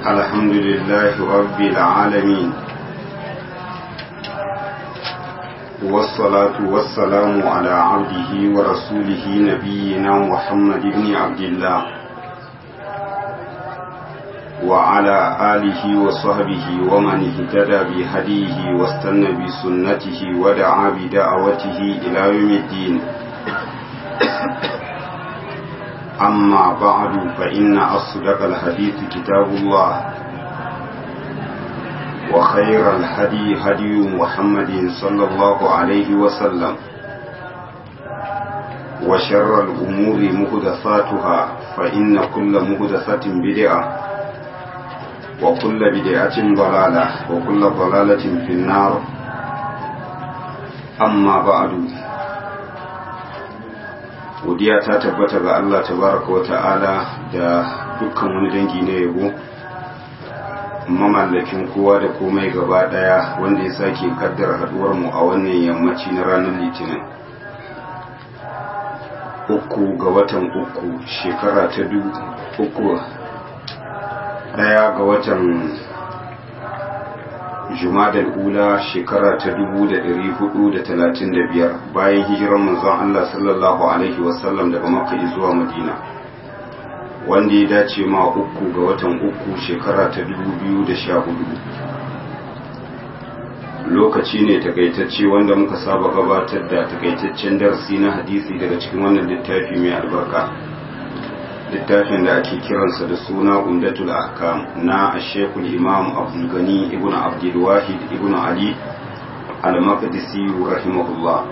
الحمد لله رب العالمين والصلاة والسلام على عبده ورسوله نبينا محمد بن عبد الله وعلى آله وصحبه ومن اهتدى بهديه واستنى بسنته ودعا بدعوته إلى يوم الدين أما بعد فإن أصدق الحديث كتاب الله وخير الهدي هدي محمد صلى الله عليه وسلم وشر الأمور مهدثاتها فإن كل مهدثة بدعة وكل بدعة ضلالة وكل ضلالة في النار أما بعد godiya ta tabbata ga Allah tabaraka wa ta'ala da dukkan wani dangi na yabo mamallakin kowa da komai gaba daya wanda ya sake kaddara haduwar mu a wannan yammaci na ranar litinin uku ga watan uku shekara ta uku daya ga watan jumadal ula shekara ta biyar bayan hijirar manzon Allah sallallahu alaihi wasallam daga makka zuwa madina wanda ya dace ma uku ga watan uku shekara ta hudu. lokaci ne takaitacce wanda muka saba gabatar da takaitaccen darasi na hadisi daga cikin wannan littafi mai albarka littafin da ake kiransa da suna umdatul ahkam na ashekul imam abdulgani ibn abdulwahid ibn ali al-maqdisi rahimahullah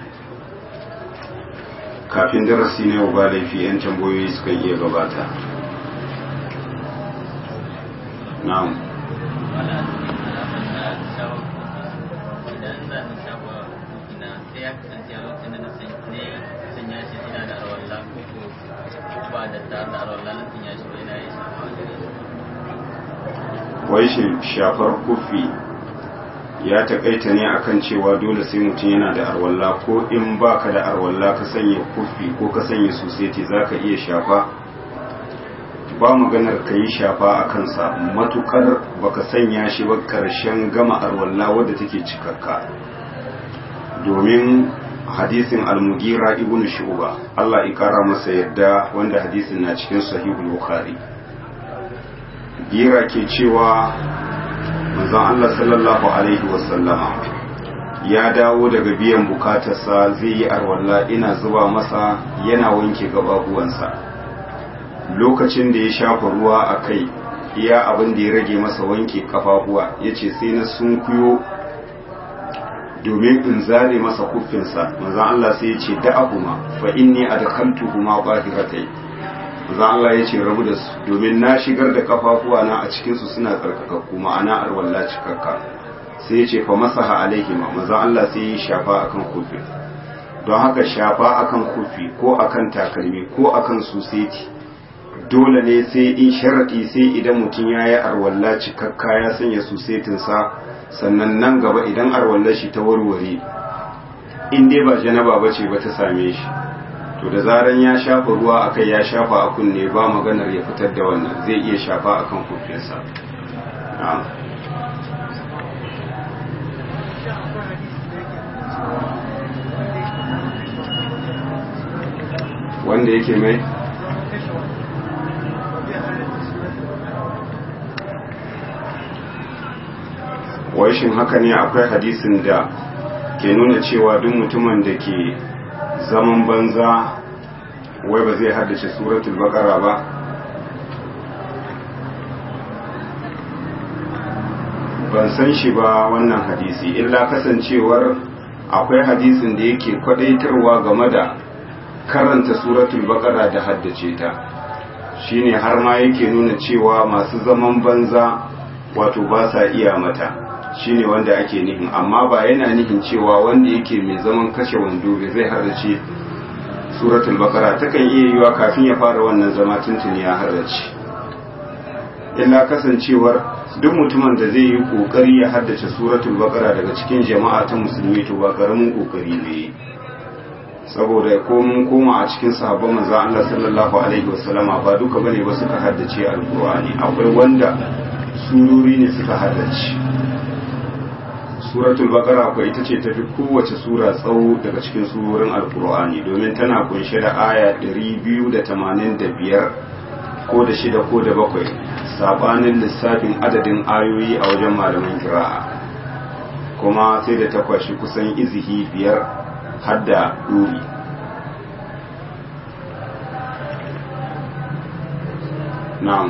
kafin darasi na yau ba laifi yan tambayoyi suka iya gabata na'am wai shafar kufi ya takaita ne akan cewa dole sai mutum yana da arwalla ko in baka da arwalla ka sanya kufi ko ka sanya suseti za ka iya shafa ba maganar ka yi shafa a kansa matukar baka sanya shi ba karshen gama arwalla wadda take cikakka domin hadisin almugira ibn shuba Allah ya kara masa yadda wanda hadisin na cikin sahihul bukhari gira ke cewa manzon Allah sallallahu alaihi wasallama ya dawo daga biyan bukatarsa zai yi arwalla ina zuba masa yana wanke gababuwansa lokacin da ya shafa ruwa a kai iya abin da ya rage masa wanke kafafuwa ya ce sai na sunkuyo domin in zare masa kuffinsa manzon Allah sai ya ce da'ahuma fa inni adkhaltuhuma bahiratai manzon Allah ya ce rabu da su domin na shigar da kafafuwa na a cikin su suna tsarkakakku ma'ana arwalla cikakka sai ya ce fa masaha alaihima manzon Allah sai ya shafa akan kuffi don haka shafa akan kuffi ko akan takalmi ko akan suseti dole ne sai in sharadi sai idan mutum ya yi arwalla cikakka ya sanya susetinsa sannan nan gaba idan arwallar shi ta warware in dai ba janaba ba ce ba ta same shi to da zaran ya shafa ruwa akai ya shafa a kunne ba maganar ya fitar da wannan zai iya shafa akan kufinsa wanda yake mai wai shin haka ne akwai hadisin da ke nuna cewa duk mutumin da ke zaman banza wai ba zai haddace suratul baqara ba ban san shi ba wannan hadisi illa kasancewar akwai hadisin da yake kwadaitarwa game da karanta suratul baqara da haddace ta shine har ma yake nuna cewa masu zaman banza wato ba sa iya mata shine wanda ake nihin amma ba yana nihin cewa wanda yake mai zaman kashe wando bai zai harrace suratul baqara takan iya yiwa kafin ya fara wannan zama tuntuni ya harrace illa kasancewar duk mutumin da zai yi kokari ya haddace suratul baqara daga cikin jama'a ta musulmi to ba karamin kokari ne saboda ko mun koma a cikin sahabban manzo Allah sallallahu alaihi wasallama ba duka bane ba suka haddace alqur'ani akwai wanda surori ne suka haddace suratul baqara ko ita ce tafi kowace sura tsawo daga cikin surorin alqur'ani domin tana kunshe da aya 285 ko da shida ko da bakwai sabanin lissafin adadin ayoyi a wajen malaman kira'a kuma sai da ta kwashi kusan izihi biyar hadda ɗuri na'am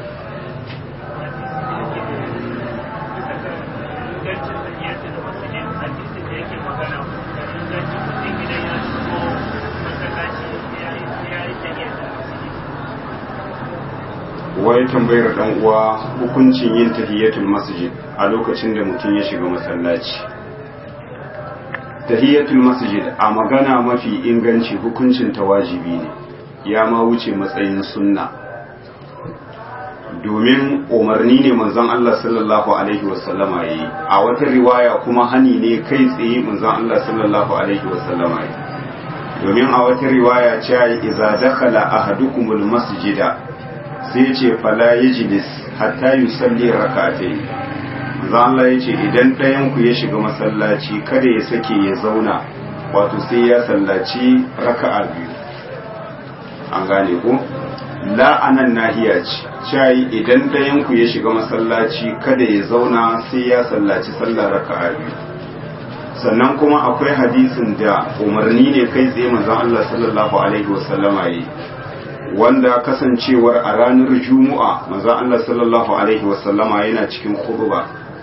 wai tambayar dan uwa hukuncin yin tahiyatul masjid a lokacin da mutum ya shiga masallaci tahiyatul masjid a magana mafi inganci hukuncin ta wajibi ne ya ma wuce matsayin sunna domin umarni ne manzon Allah sallallahu alaihi wasallama yi a wata riwaya kuma hani ne kai tsaye manzon Allah sallallahu alaihi wasallama yi domin a wata riwaya ce idza dakhala ahadukumul masjida sai ce fala yajlis hatta yusalli rak'atayn manzo Allah yace idan ɗayan ku ya shiga masallaci kada ya sake ya zauna wato sai ya sallaci raka'a biyu an gane ko la anan nahiya ce cai idan ɗayan ku ya shiga masallaci kada ya zauna sai ya sallaci sallar raka'a biyu sannan kuma akwai hadisin da umarni ne kai tsaye manzon Allah sallallahu alaihi wasallama yi wanda kasancewar a ranar juma'a manzon Allah sallallahu alaihi wasallama yana cikin khutba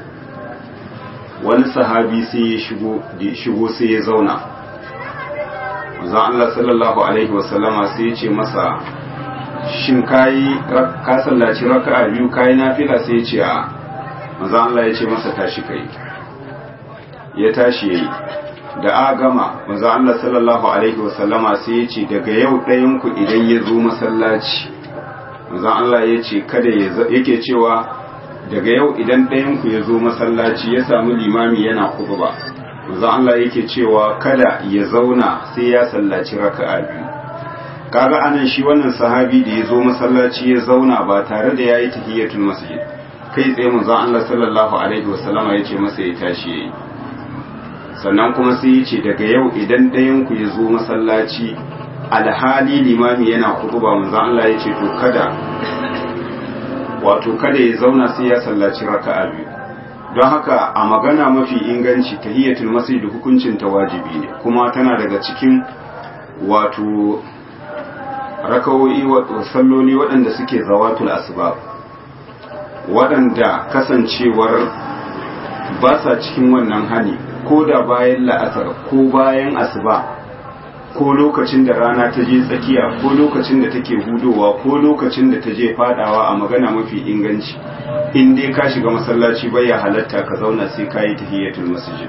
wani sahabi sai ya shigo shigo sai ya zauna manzon Allah sallallahu alaihi wasallama sai ya ce masa shin kayi ka sallaci raka'a biyu kayi nafila sai ya ce a manzon Allah ya ce masa tashi kai ya tashi yayi da a gama manzo Allah sallallahu alaihi wasallama sai ya ce daga yau ɗayan ku idan ya zo masallaci manzo Allah ya ce kada ya yake cewa daga yau idan ɗayan ku ya zo masallaci ya samu limami yana khutba manzo Allah yake cewa kada ya zauna sai ya sallaci raka'a biyu kaga anan shi wannan sahabi da ya zo masallaci ya zauna ba tare da yayi tahiyatul masjid kai tsaye manzo Allah sallallahu alaihi wasallama ya ce masa ya tashi yayi sannan kuma sai ya ce daga yau idan ɗayan ku ya zo masallaci alhali limami yana kutuba manzo Allah ya ce to kada wato kada ya zauna sai ya sallaci raka'a biyu don haka a magana mafi inganci tahiyatul masjid hukuncin ta wajibi ne kuma tana daga cikin wato rakawoyi wato salloli waɗanda suke zawatul asbab waɗanda kasancewar ba sa cikin wannan hani ko da bayan la'asar ko bayan asuba ko lokacin da rana ta je tsakiya ko lokacin da take hudowa ko lokacin da ta je fadawa a magana mafi inganci in dai ka shiga masallaci bai ya halatta ka zauna sai ka yi tahiyatul masjid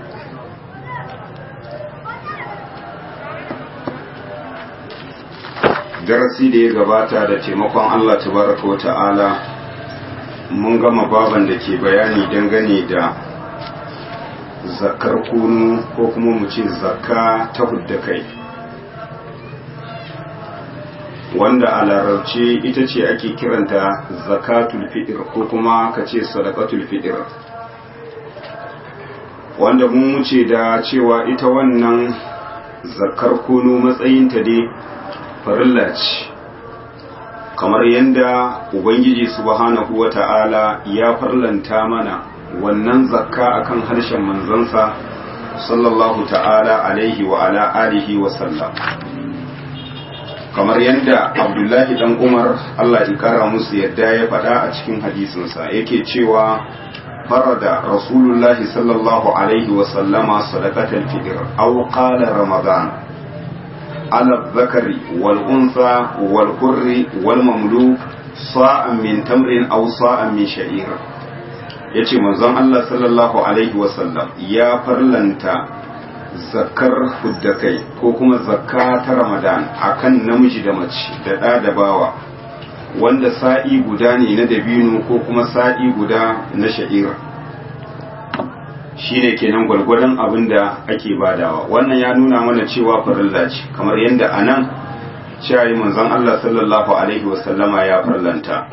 darasi da ya gabata da taimakon Allah tabaraka wa ta'ala mun gama baban da ke bayani dangane da zakar kunu ko kuma mu ce zakka ta hudda kai wanda a larabci ita ce ake kiranta zakatul fitr ko kuma ka ce sadaqatul fitr wanda mun wuce da cewa ita wannan zakar kunu matsayinta dai farilla ce kamar yadda ubangiji subhanahu wata'ala ya farlanta mana wannan zakka akan harshen manzansa sallallahu ta'ala alaihi wa ala alihi wa sallam kamar yadda abdullahi dan umar allah ya kara musu yadda ya faɗa a cikin hadisinsa yake cewa farada rasulullahi sallallahu alaihi wa sallama sadaqatal fitr aw qala ramadan ala zakari wal unsa wal hurri wal mamluk sa'an min tamrin aw sa'an min sha'ir yace manzon Allah sallallahu alaihi wa sallam ya farlanta zakar huddakai ko kuma zakka ta ramadan akan namiji da mace da ɗa da bawa wanda sa'i guda ne na dabino ko kuma sa'i guda na sha'ira shine kenan gwargwadon abin da ake badawa wannan ya nuna mana cewa farilla ce kamar yadda a nan cewa manzon Allah sallallahu alaihi wasallama ya farlanta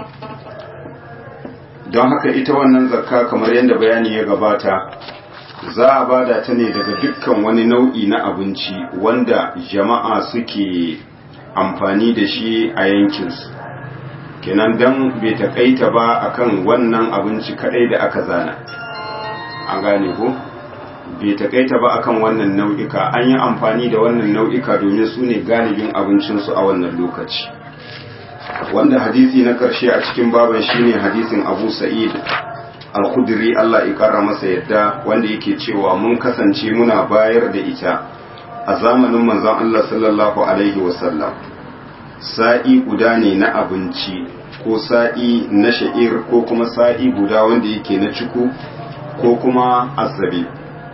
don haka ita wannan zakka kamar yadda bayani ya gabata za a bada ta ne daga dukkan wani nau'i na abinci wanda jama'a suke amfani da shi a yankinsu kenan don bai takaita ba akan wannan abinci kadai da aka zana an gane ko bai takaita ba akan wannan nau'ika an yi amfani da wannan nau'ika domin su ne galibin abincinsu a wannan lokaci wanda hadisi na karshe a cikin baban shine hadisin abu sa'id al-khudri Allah ya kara masa yadda wanda yake cewa mun kasance muna bayar da ita a zamanin manzon Allah sallallahu alaihi wasallam sa'i guda ne na abinci ko sa'i na sha'ir ko kuma sa'i guda wanda yake na ciku ko kuma azabi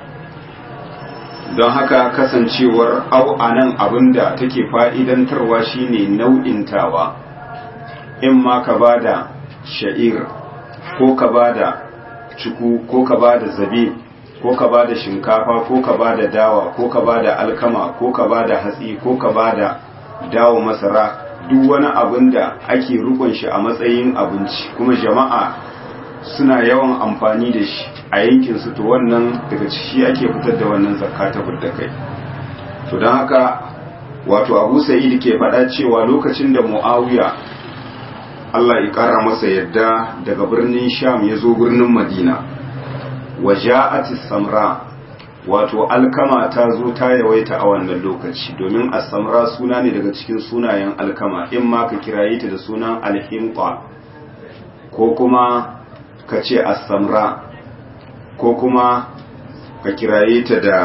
don haka kasancewar au anan abinda take fa'idantarwa shine nau'intawa in ma ka bada sha'ir ko ka bada ciku ko ka bada zabi ko ka bada shinkafa ko ka bada dawa ko ka bada alkama ko ka bada hatsi ko ka bada dawo masara duk wani abin da ake rukun shi a matsayin abinci kuma jama'a suna yawan amfani da shi a yankin su to wannan daga ciki ake fitar da wannan zakka ta fidda kai to don haka wato Abu Sa'id ke faɗa cewa lokacin da Muawiya Allah ya ƙara masa yadda daga birnin Sham ya zo birnin Madina wa ja'atis samra wato alkama ta zo ta yawaita a wannan lokaci domin asamra suna ne daga cikin sunayen alkama in ma ka kiraye ta da sunan alhimqa ko kuma ka ce asamra ko kuma ka kiraye ta da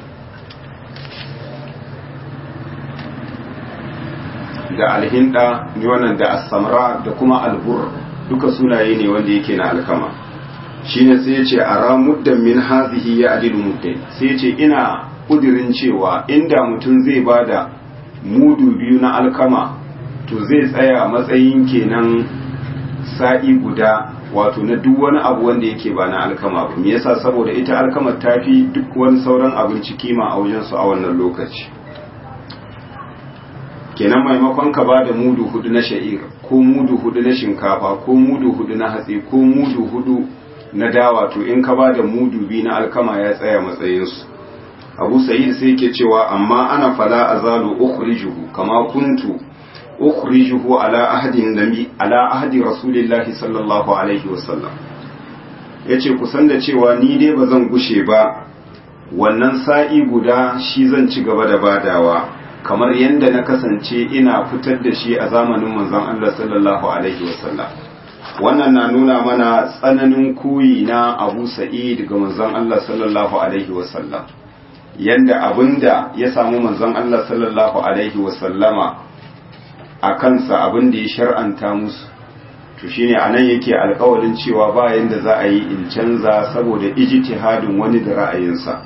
da alhinda ne wannan da asamra da kuma albur duka sunaye ne wanda yake na alkama shine sai ya ce a ramuddan min hazihi ya adilu muddin sai ya ce ina kudirin cewa inda mutum zai bada mudu biyu na alkama to zai tsaya matsayin kenan sa'i guda wato na duk wani abu wanda yake ba na alkama ba me yasa saboda ita alkama ta fi duk wani sauran abinci kima a wajen su a wannan lokaci kenan maimakon ka bada mudu hudu na sha'ir ko mudu hudu na shinkafa ko mudu hudu na hatsi ko mudu hudu na dawa to in ka ba da mudu biyu na alkama ya tsaya matsayinsu abu sa'id sai ke cewa amma ana fala azalu ukhrijuhu kama kuntu ukhrijuhu ala ahadin nabi ala ahdi rasulillahi sallallahu alaihi wasallam yace kusan da cewa ni dai ba zan gushe ba wannan sa'i guda shi zan ci gaba da badawa kamar yadda na kasance ina fitar da shi a zamanin manzon Allah sallallahu alaihi wasallam wannan na nuna mana tsananin koyi na abu sa'id ga manzon Allah sallallahu alaihi wasallam yanda abinda ya samu manzon Allah sallallahu alaihi wasallama a kansa abinda ya shar'anta musu to shine anan yake alƙawarin cewa ba yanda za a yi in canza saboda ijtihadin wani da ra'ayinsa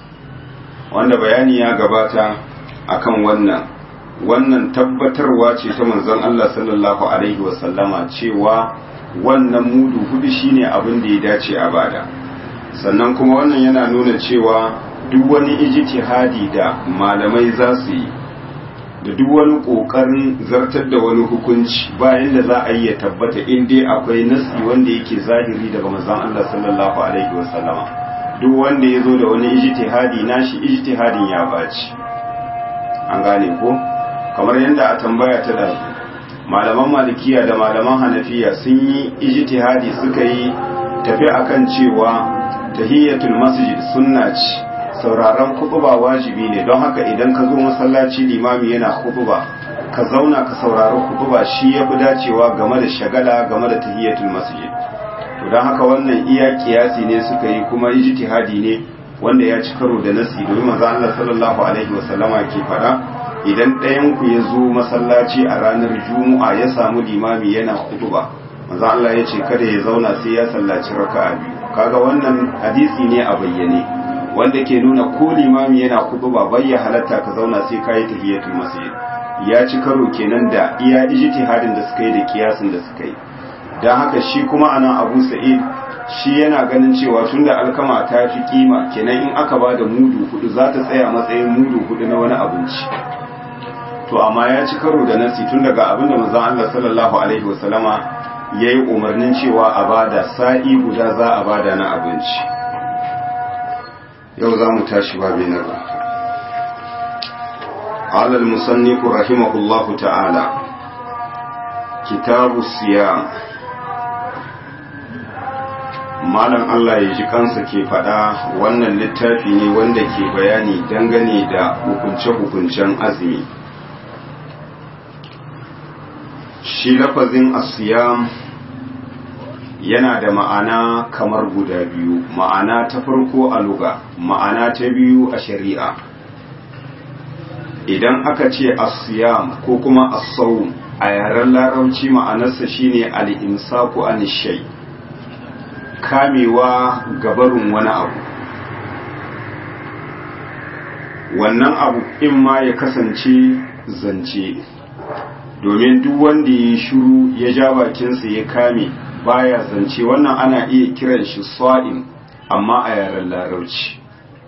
wanda bayani ya gabata akan wannan wannan tabbatarwa ce ta manzon Allah sallallahu alaihi wasallama cewa wannan mudu hudu shine abin da ya dace a bada sannan kuma wannan yana nuna cewa duk wani ijtihadi da malamai za su yi da duk wani kokarin zartar da wani hukunci bayan da za a yi ya tabbata in dai akwai nasi wanda yake zahiri daga manzon Allah sallallahu alaihi wasallama duk wanda ya zo da wani ijtihadi nashi ijtihadin ya baci an gane ko kamar yadda a tambaya ta da malaman malikiya da malaman hanafiya sun yi ijtihadi suka yi tafi akan cewa tahiyatul masjid sunna ce sauraron kutuba wajibi ne don haka idan ka zo masallaci limami yana kutuba ka zauna ka saurari kutuba shi ya fi dacewa game da shagala game da tahiyatul masjid to don haka wannan iya kiyasi ne suka yi kuma ijtihadi ne wanda ya ci karo da nasi domin manzo Allah sallallahu alaihi wasallama ke faɗa idan ɗayan ku ya zo masallaci a ranar juma'a ya samu limami yana kutuba manzo Allah ya ce kada ya zauna sai ya sallaci raka'a biyu kaga wannan hadisi ne a bayyane wanda ke nuna ko limami yana kutuba bai ya halatta ka zauna sai kayi tahiyatul masjid ya ci karo kenan da iya ijtihadin da suka yi da kiyasin da suka yi dan haka shi kuma anan Abu Sa'id shi yana ganin cewa tunda alkama ta fi kima kenan in aka ba da mudu hudu za ta tsaya matsayin mudu hudu na wani abinci to amma ya ci karo da nasi tun daga abinda manzon Allah sallallahu alaihi wasallama yayi umarnin cewa a bada sa'i guda za a bada na abinci yau za mu tashi babi na ba قال المصنف رحمه الله تعالى كتاب الصيام malam Allah ya ji kansa ke faɗa wannan littafi ne wanda ke bayani dangane da hukunce-hukuncen azumi shi lafazin asiyam yana da ma'ana kamar guda biyu ma'ana ta farko a luga ma'ana ta biyu a shari'a idan aka ce asiyam ko kuma asawun a yaren larabci ma'anarsa shine al-imsaku an shay kamewa gabarin wani abu wannan abu in ma ya kasance zance domin duk wanda ya shiru ya ja bakinsa ya kame baya zance wannan ana iya kiran shi swa'in amma a yaren larabci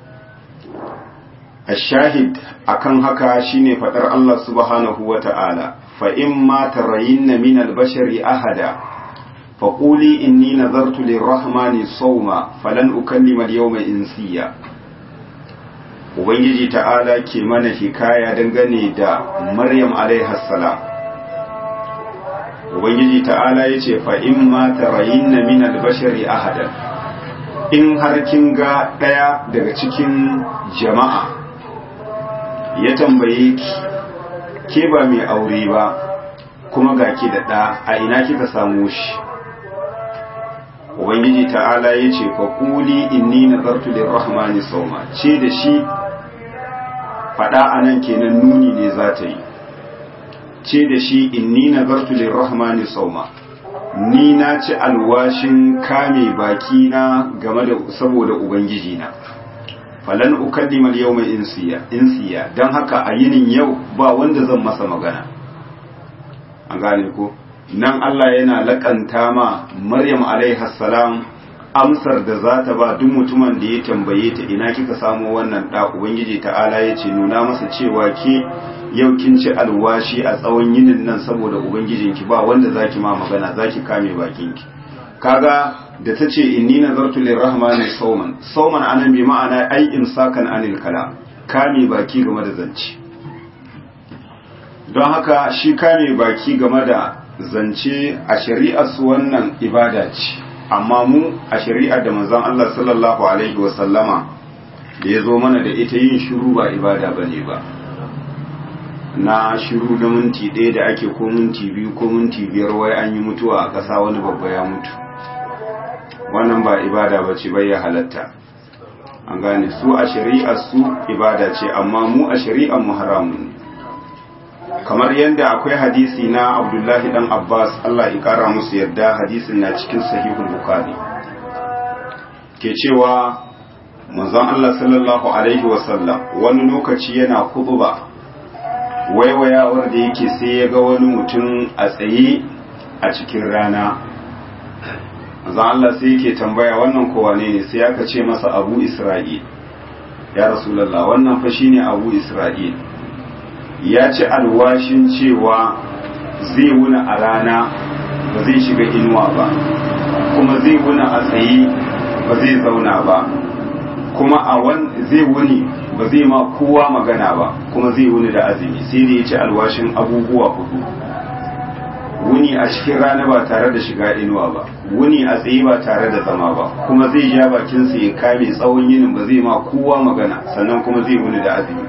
الشاهد akan haka shine fadar Allah subhanahu wata'ala fa in ma tarayinna min al-bashari ahada fa quli inni nazartu lir-rahmani sawma falan ukallima al-yawma insiya ubangiji ta'ala ke mana hikaya dangane da maryam alaiha salam ubangiji ta'ala yace fa in ma tarayinna min al-bashari ahada in har kin ga daya daga cikin jama'a ya tambaye ki ke ba mai aure ba kuma ga ki da ɗa a ina kika samu shi ubangiji ta'ala ya ce fa kuli inni nazartu lirrahmani sauma ce da shi faɗa a nan kenan nuni ne za ta yi ce da shi inni nazartu lirrahmani sauma ni na ci alwashin kame baki na game da saboda ubangiji na falan ukallima al-yawma insiya insiya dan haka a yinin yau ba wanda zan masa magana an gane ko nan Allah yana lakanta ma Maryam alaiha salam amsar da za ta ba duk mutumin da ya tambaye ta ina kika samu wannan da ubangiji ta'ala ya ce nuna masa cewa ke yau kin ci alwashi a tsawon yinin nan saboda ubangijinki ba wanda zaki ma magana zaki kame bakinki kaga da ta ce inni nazartu lirrahmani sauman sauman anan bi ma'ana ai imsakan anil kala kame baki game da zance don haka shi kame baki game da zance a shari'ar su wannan ibada ce amma mu a shari'ar da manzon Allah sallallahu alaihi wa sallama da ya zo mana da ita yin shiru ba ibada bane ba na shiru da minti ɗaya da ake ko minti biyu ko minti biyar wai an yi mutuwa a ƙasa wani babba ya mutu wannan ba ibada ba ce bai ya halatta an gane su a shari'ar su ibada ce amma mu a shari'ar mu haramun ne kamar yadda akwai hadisi na abdullahi dan abbas allah ya kara musu yadda hadisin na cikin sahihul bukhari ke cewa manzon allah sallallahu alaihi wasallam wani lokaci yana kutuba waiwayawar da yake sai ya ga wani mutum a tsaye a cikin rana manzon Allah sai yake tambaya wannan kowa ne ne sai aka ce masa Abu Isra'il ya Rasulullah wannan fa shine Abu Isra'il ya ci alwashin cewa zai wuna a rana ba zai shiga inuwa ba kuma zai wuna a tsaye ba zai zauna ba kuma a wan zai wuni ba zai ma kowa magana ba kuma zai wuni da azumi sai da ya ci alwashin abubuwa hudu wuni a cikin rana ba tare da shiga inuwa ba wuni a tsaye ba tare da zama ba kuma zai ja bakinsa ya kame tsawon yinin ba zai ma kowa magana sannan kuma zai wuni da azumi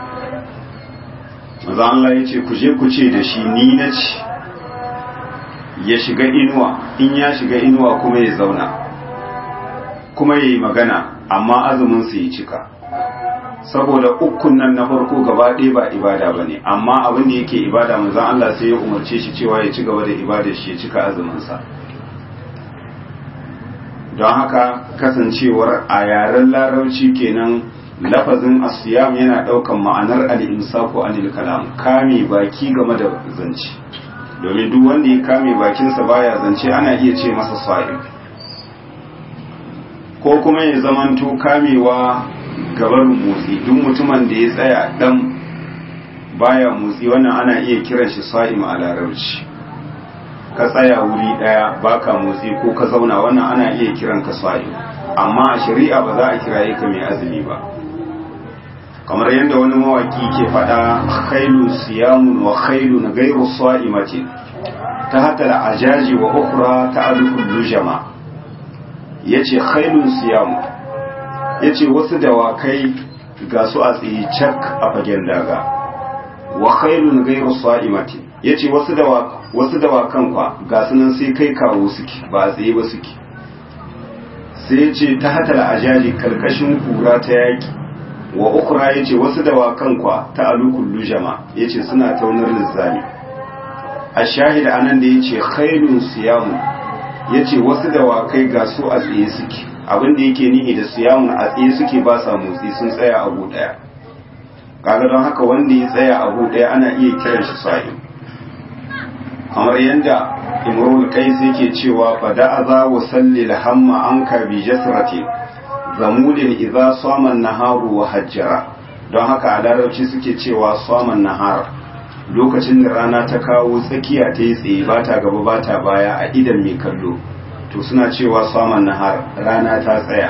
maza Allah ya ce ku je ku ce da shi ni na ci ya shiga inuwa in ya shiga inuwa kuma ya zauna kuma ya yi magana amma azuminsa ya cika saboda ukun nan na farko gaba ɗaya ba ibada ba ne amma abin da yake ibada manzan Allah sai ya umarce shi cewa ya ci gaba da ibada shi ya cika azuminsa don haka kasancewar a yaren larabci kenan lafazin asiyam yana ɗaukan ma'anar al'imsaku anil kalam kame baki game da zance domin duk wanda ya kame bakinsa baya zance ana iya ce masa sa'im ko kuma ya zamanto kamewa gabar motsi duk mutumin da ya tsaya dan baya motsi wannan ana iya kiran shi sa'im a larabci ka tsaya wuri daya baka motsi ko ka zauna wannan ana iya kiran ka sa'im amma a shari'a ba za a kiraye ka mai azumi ba kamar yadda wani mawaki ke faɗa khailu siyamun wa khailu na gairu sa'imatin ta hata da ajaji wa ukra ta alukun lujama ya ce khailun siyamu ya ce wasu dawakai ga su a tsaye cak a fagen daga wa khailun gairu sa'imatin ya ce wasu dawakan kwa ga sunan sai kai kawo suke ba a tsaye ba suke sai ya ce ta hata da ajaji karkashin kura ta yaki wa ukra ya ce wasu dawakan kwa ta alukun lujama ya ce suna taunar lizzami a shahida anan da ya ce khairun siyamu ya ce wasu dawakai ga su a tsaye suke abinda yake nihi da siyamun a tsaye suke ba sa motsi sun tsaya abu daya kaga don haka wanda ya tsaya abu daya ana iya kiran shi sa'im kamar yadda imrul qais yake cewa fa da'aza wa salli hamma anka bi jasrati zamulin idza sama an-naharu wa hajjara don haka a larabci suke cewa saman nahar lokacin da rana ta kawo tsakiya ta yi tsaye ba ta gaba ba ta baya a idan mai kallo to suna cewa saman nahar rana ta tsaya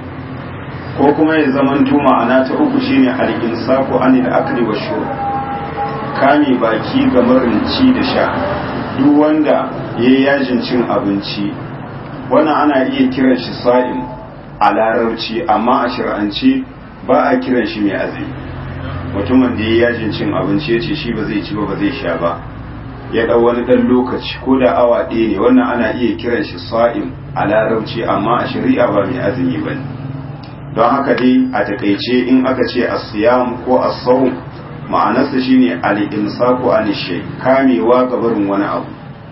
ko kuma ya zaman ma'ana ta uku shine al-insaku anil akli wa shurb kame baki ga marinci da sha duk wanda yayi yajin cin abinci wannan ana iya kiran shi sa'im a larabci amma a shir'ance ba a kiran shi mai azumi mutumin da ya yajin cin abinci ya ce shi ba zai ci ba ba zai sha ba ya ɗau wani ɗan lokaci ko da awa ɗaya ne wannan ana iya kiran shi sa'im a larabci amma a shari'a ba mai azumi ba ne don haka dai a takaice in aka ce asiyam ko asawun ma'anarsa shine al-imsaku an shay kamewa ga barin wani abu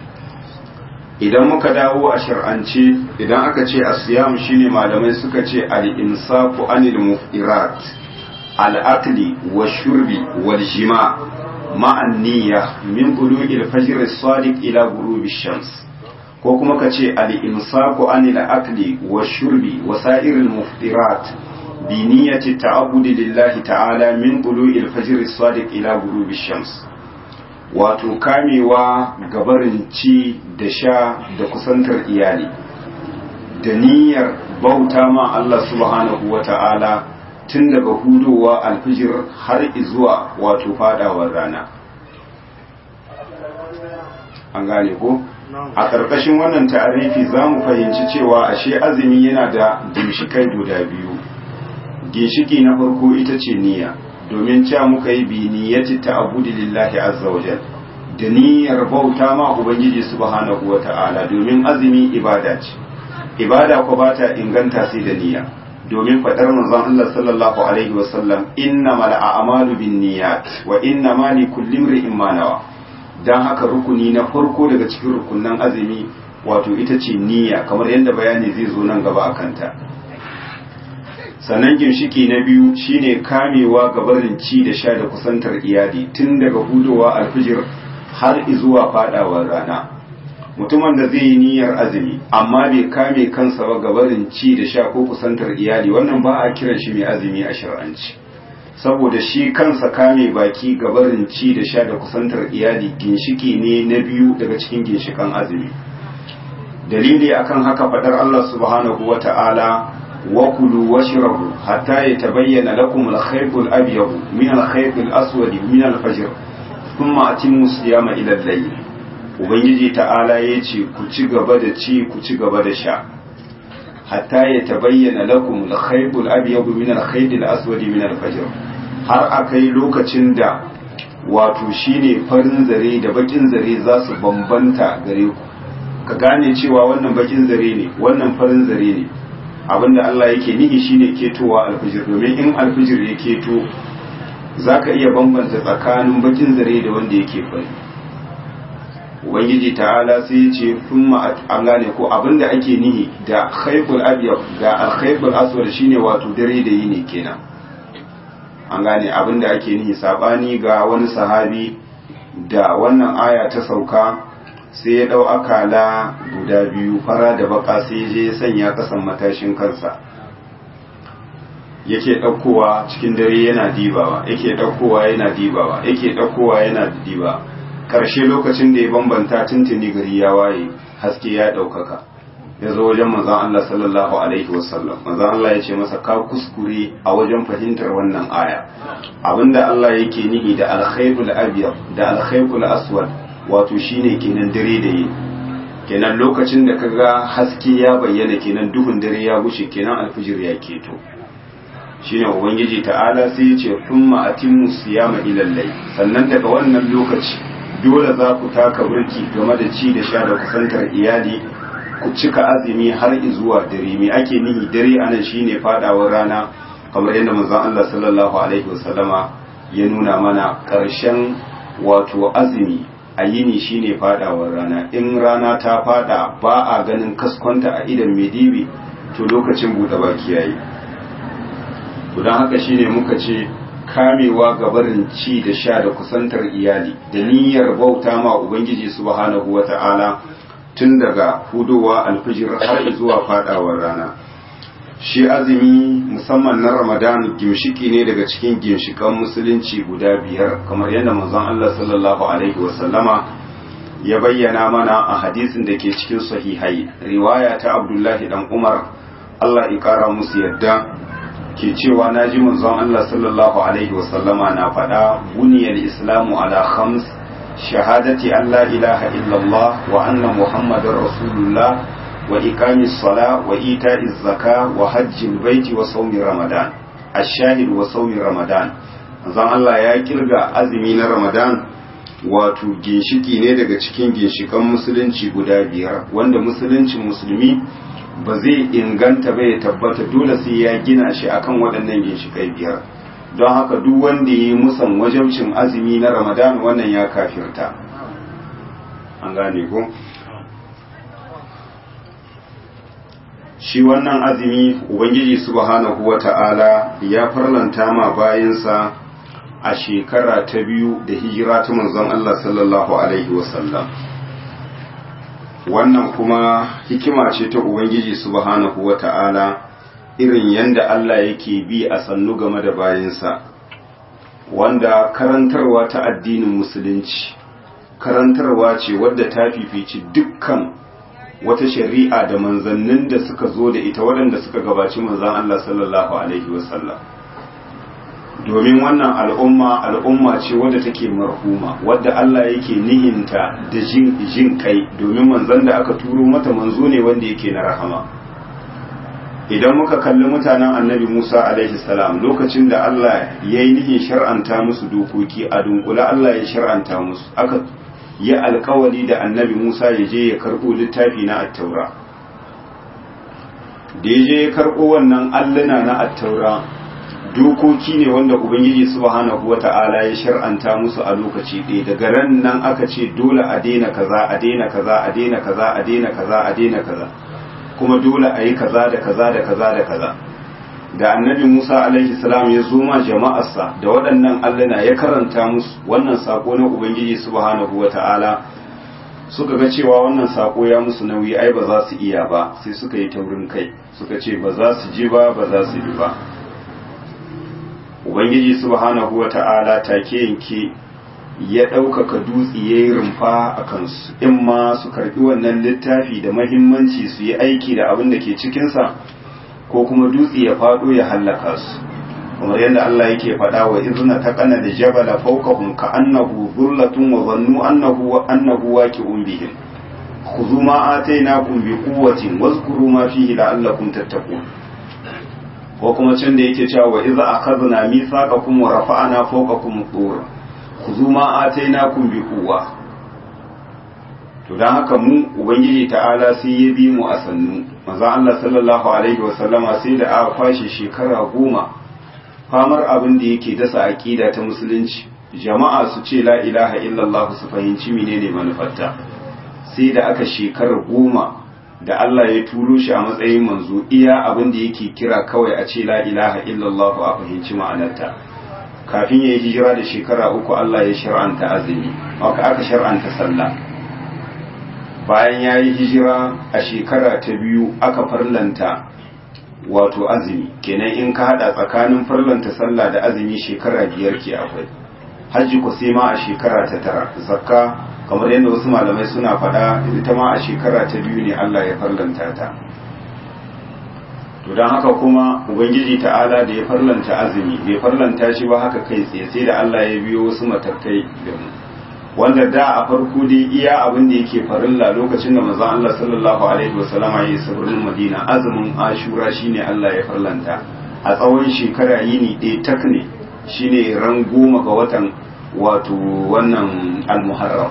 idan muka dawo a shar'ance idan aka ce asiyam shine malamai suka ce al-imsaku anil mufirat al-akli wa shurbi wal jima ma'an niyya min bulughil fajr as-sadiq ila ghurubi shams ko kuma ka ce al-imsaku anil akli wa shurbi wa sa'iril muftirat bi niyyati ta'abbudi lillahi ta'ala min bulughil fajr as-sadiq ila ghurubi shams wato kamewa gabarin ci da sha da kusantar iyali da niyyar bauta ma Allah subhanahu wa ta'ala tun daga hudowa alfijir har zuwa wato fadawar rana an gane ko a ƙarƙashin wannan ta'arifi za mu fahimci cewa ashe azumi yana da ginshikai guda biyu ginshiki na farko ita ce niyya domin cewa muka yi bi niyyati ta'abbudi lillahi azza wa jal da niyyar bauta ma ubangiji subhanahu wa ta'ala domin azumi ibada ce ibada ko ba ta inganta sai da niyya domin faɗar manzon Allah sallallahu alaihi wa sallam innamal a'malu binniyat wa innamal likulli imrin ma nawa dan haka rukuni na farko daga cikin rukunan azumi wato ita ce niyya kamar yadda bayani zai zo nan gaba akan ta sannan ginshiki na biyu shine kamewa ga barin ci da sha da kusantar iyali tun daga hudowa alfijir har zuwa fadawar rana mutumin da zai yi niyyar azumi amma bai kame kansa ba ga barin ci da sha ko kusantar iyali wannan ba a kiran shi mai azumi a shar'anci saboda shi kansa kame baki ga barin ci da sha da kusantar iyali ginshiki ne na biyu daga cikin ginshikan azumi dalili akan haka fadar Allah subhanahu wa ta'ala وكلوا واشربوا حتى يتبين لكم الخيط الأبيض من الخيط الأسود من الفجر ثم أتموا الصيام إلى الليل ubangiji ta'ala ya ce ku ci gaba da ci ku ci gaba da sha hatta ya tabayyana lakum al-khaytul abyad min al-khaytil aswad min al-fajr har akai lokacin da wato shine farin zare da bakin zare za su bambanta gare ku ka gane cewa wannan bakin zare ne wannan farin zare ne abinda Allah yake nihi shine ketowa alfijir domin in alfijir ya keto zaka iya bambanta tsakanin bakin zare da wanda yake fari ubangiji ta'ala sai ya ce thumma an gane ko abinda ake nihi da khayful abyad ga al-khayful aswad shine wato dare da yini kenan an gane abinda ake nihi sabani ga wani sahabi da wannan aya ta sauka sai ya ɗau akala guda biyu fara da baka sai je ya sanya ƙasan matashin kansa yake ɗaukowa cikin dare yana dibawa yake ɗaukowa yana dibawa yake ɗaukowa yana diba ƙarshe lokacin da ya bambanta tuntuni gari ya waye haske ya ɗaukaka ya zo wajen manzan Allah sallallahu alaihi wasallam manzan Allah ya ce masa ka kuskure a wajen fahimtar wannan aya abinda Allah yake nihi da alkhairul abyad da alkhairul aswad wato shine kenan dare da yi kenan lokacin da kaga haske ya bayyana kenan duhun dare ya gushe kenan alfijir ya keto shine ubangiji ta'ala sai ya ce thumma atimmu siyama ila layl sannan daga wannan lokaci dole za ku taka burki game da ci da sha da kusantar iyali ku cika azumi har zuwa dare me ake nihi dare anan shine fadawar rana kamar yadda manzon Allah sallallahu alaihi wasallama ya nuna mana karshen wato azumi a yini shine fadawar rana in rana ta fada ba a ganin kaskonta a idan medibi to lokacin bude baki yayi to dan haka shine muka ce kamewa ga barin ci da sha da kusantar iyali da niyyar bauta ma ubangiji subhanahu wata'ala tun daga hudowa alfijir har zuwa fadawar rana shi azumi musamman na ramadan gimshiki ne daga cikin gimshikan musulunci guda biyar kamar yadda manzon Allah sallallahu alaihi wasallama ya bayyana mana a hadisin da ke cikin sahihai riwaya ta abdullahi dan umar Allah ya kara musu yadda ke cewa na ji manzon Allah sallallahu alaihi wasallama na faɗa buniyar islamu ala khams shahadati an la ilaha illallah wa anna muhammadar rasulullah wa iqamis sala wa ita'iz zaka wa hajjil baiti wa sawmi ramadan ash-shahid wa sawmi ramadan manzon Allah ya kirga azumi na ramadan wato ginshiki ne daga cikin ginshikan musulunci guda biyar wanda musuluncin musulmi ba zai inganta ba ya tabbata dole sai ya gina shi akan waɗannan ginshikai biyar don haka duk wanda ya yi musan wajabcin azumi na ramadan wannan ya kafirta an gane ko shi wannan azumi ubangiji subhanahu wata'ala ya farlanta ma bayansa a shekara ta biyu da hijira ta manzon Allah sallallahu alaihi wasallam wannan kuma hikima ce ta ubangiji subhanahu wata'ala irin yanda Allah yake bi a sannu game da bayansa wanda karantarwa ta addinin musulunci karantarwa ce wadda ta fifici dukkan wata shari'a da manzannin da suka zo da ita waɗanda suka gabaci manzan Allah sallallahu alaihi wasallam domin wannan al'umma al'umma ce wadda take marhuma wadda Allah yake nihinta da jin jin kai domin manzon da aka turo mata manzo ne wanda yake na rahama idan muka kalli mutanen annabi Musa alaihi salam lokacin da Allah ya yi nihin shar'anta musu dokoki a dunkula Allah ya shar'anta musu aka yi alkawari da annabi Musa ya je ya karɓo littafi na attaura da ya je ya karɓo wannan alluna na attaura dokoki ne wanda ubangiji subhanahu wata'ala ya shar'anta musu a lokaci ɗaya daga ran nan aka ce dole a daina kaza a daina kaza a daina kaza a daina kaza a daina kaza kuma dole a yi kaza da kaza da kaza da kaza da annabi Musa alaihi salam ya zo ma jama'arsa da waɗannan allana ya karanta musu wannan sako na ubangiji subhanahu wata'ala suka ga cewa wannan sako ya musu nauyi ai ba za su iya ba sai suka yi taurin kai suka ce ba za su ji ba ba za su bi ba ubangiji subhanahu wata'ala take yanke ya ɗaukaka dutse ya yi rumfa a kansu in ma su karɓi wannan littafi da mahimmanci su yi aiki da abin da ke cikinsa ko kuma dutse ya faɗo ya hallaka su kamar yadda Allah yake faɗa wa izna ta kana da jabala fawqahum ka annahu dhullatun wa zannu annahu annahu waqi'un bihim khudhu ma atainakum bi quwwatin wazkuru ma fihi la'allakum tattaqun ko kuma can da yake cewa wa idza akhadna mithaqakum wa rafa'na fawqakum tur khudhu ma atainakum bi quwwa to dan haka mu ubangiji ta'ala sai ya bi mu a sannu manzo Allah sallallahu alaihi wa sallama sai da aka kwashe shekara goma famar abin da yake dasa aqida ta musulunci jama'a su ce la ilaha illallah su fahimci menene manufarta sai da aka shekara goma da Allah ya turo shi a matsayin manzo iya abin da yake kira kawai a ce la ilaha illallah a fahimci ma'anarta kafin ya yi hijira da shekara uku Allah ya shar'anta azumi haka aka shar'anta sallah bayan ya yi hijira a shekara ta biyu aka farlanta wato azumi kenan in ka hada tsakanin farlanta sallah da azumi shekara biyar ke akwai hajji ku sai ma a shekara ta tara zakka kamar yadda wasu malamai suna faɗa ita ma a shekara ta biyu ne Allah ya farlanta ta to don haka kuma ubangiji ta'ala da ya farlanta azumi bai farlanta shi ba haka kai tsaye sai da Allah ya biyo wasu matakai da mu wanda da a farko dai iya abin da yake farilla lokacin da manzon Allah sallallahu alaihi wasallama ya yi sabirin Madina azumin Ashura shine Allah ya farlanta a tsawon shekara yini ɗaya tak ne shine ran goma ga watan wato wannan al-Muharram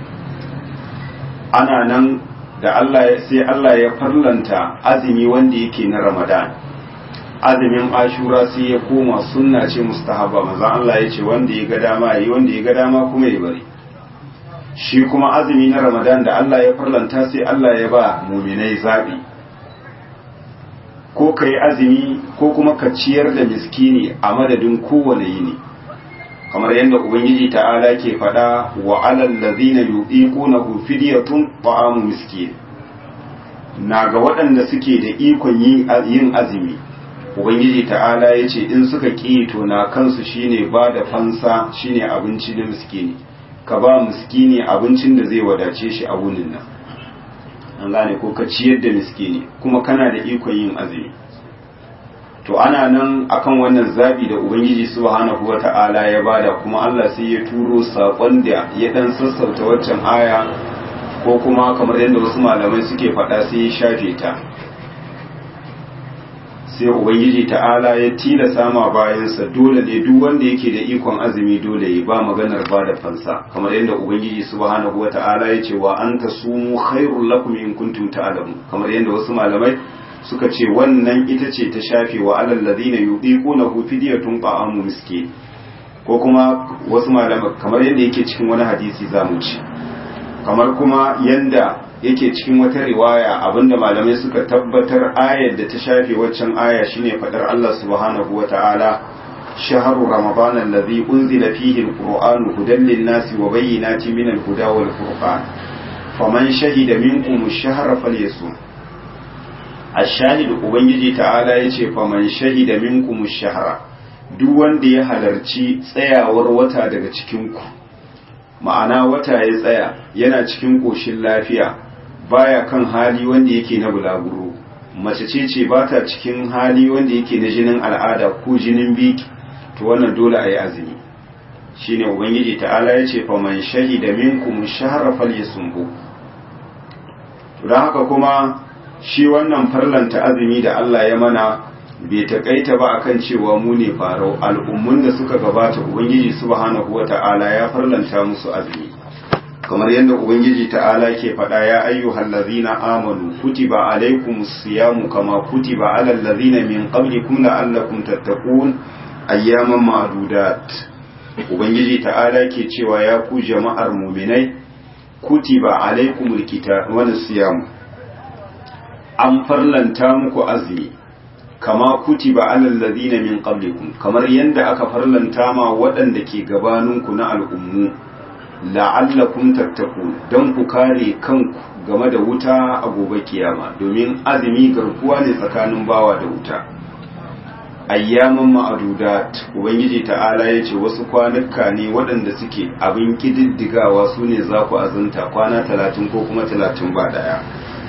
ana nan da Allah sai Allah ya farlanta azumi wanda yake na Ramadan azumin Ashura sai ya koma sunna ce mustahabba manzon Allah ya ce wanda ya ga dama yi wanda ya ga dama kuma ya bari shi kuma azumi na ramadan da Allah ya farlanta sai Allah ya ba muminai zaɓi ko ka yi azumi ko kuma ka ciyar da miskini a madadin kowane yini kamar yadda ubangiji ta'ala ke faɗa wa alal ladhina yuqiqunahu fidyatun ta'amu miskin na ga waɗanda suke da ikon yin azumi ubangiji ta'ala ya ce in suka ƙi to na kansu shine ba da fansa shine abinci na miskini ka ba miskini abincin da zai wadace shi a wunin nan an gane ko ka ciyar da miskini kuma kana da ikon yin azumi to ana nan akan wannan zabi da ubangiji subhanahu wata'ala ya bada kuma Allah sai ya turo sakon da ya dan sassauta waccan aya ko kuma kamar yadda wasu malamai suke faɗa sai ya shafe ta sai ubangiji ta'ala ya tilasa ma bayansa dole ne duk wanda yake da ikon azumi dole ya ba maganar ba da fansa kamar yadda ubangiji subhanahu wata'ala ya ce wa anta sumu khairul lakum in kuntum ta'lamun kamar yadda wasu malamai suka ce wannan ita ce ta shafe wa alal ladina yuqiqunahu fidyatun ta'amu miskin ko kuma wasu malamai kamar yadda yake cikin wani hadisi zamu ci kamar kuma yanda yake cikin wata riwaya abinda malamai suka tabbatar ayar da ta shafe waccan aya shine fadar Allah subhanahu wata'ala shahru ramadan alladhi unzila fihi alquran hudan lin-nasi wa bayyinatin min al-huda wal furqan faman shahida minkum ash-shahra falyasum ash-shahid ubangiji ta'ala yace faman shahida minkum ash-shahra duk wanda ya halarci tsayawar wata daga cikin ku ma'ana wata ya tsaya yana cikin koshin lafiya baya kan hali wanda yake na bulaguro mace ce ce ba ta cikin hali wanda yake na jinin al'ada ko jinin biki to wannan dole a yi azumi shine ubangiji ta'ala ya ce faman shahida minkum shahra falyasumhu to dan haka kuma shi wannan farlanta azumi da Allah ya mana bai takaita ba akan cewa mu ne farau al'ummun da suka gabata ubangiji subhanahu wata'ala ya farlanta musu azumi kamar yadda ubangiji ta'ala ke faɗa ya ayyuhal ladzina amanu kutiba alaykumus siyamu kama kutiba alal ladzina min qablikum la'allakum tattaqun ayyaman ma'dudat ubangiji ta'ala ke cewa ya ku jama'ar mu'minai kutiba alaykumul kitab wa siyamu an farlanta muku azumi kama kutiba alal ladzina min qablikum kamar yadda aka farlanta ma waɗanda ke gabaninku na al'ummu la'allakum tattaku don ku kare kanku game da wuta a gobe kiyama domin azumi garkuwa ne tsakanin bawa da wuta ayyaman ma'adudat ubangiji ta'ala ya ce wasu kwanuka ne waɗanda suke abin kididdigawa su ne za ku azunta kwana talatin ko kuma talatin ba daya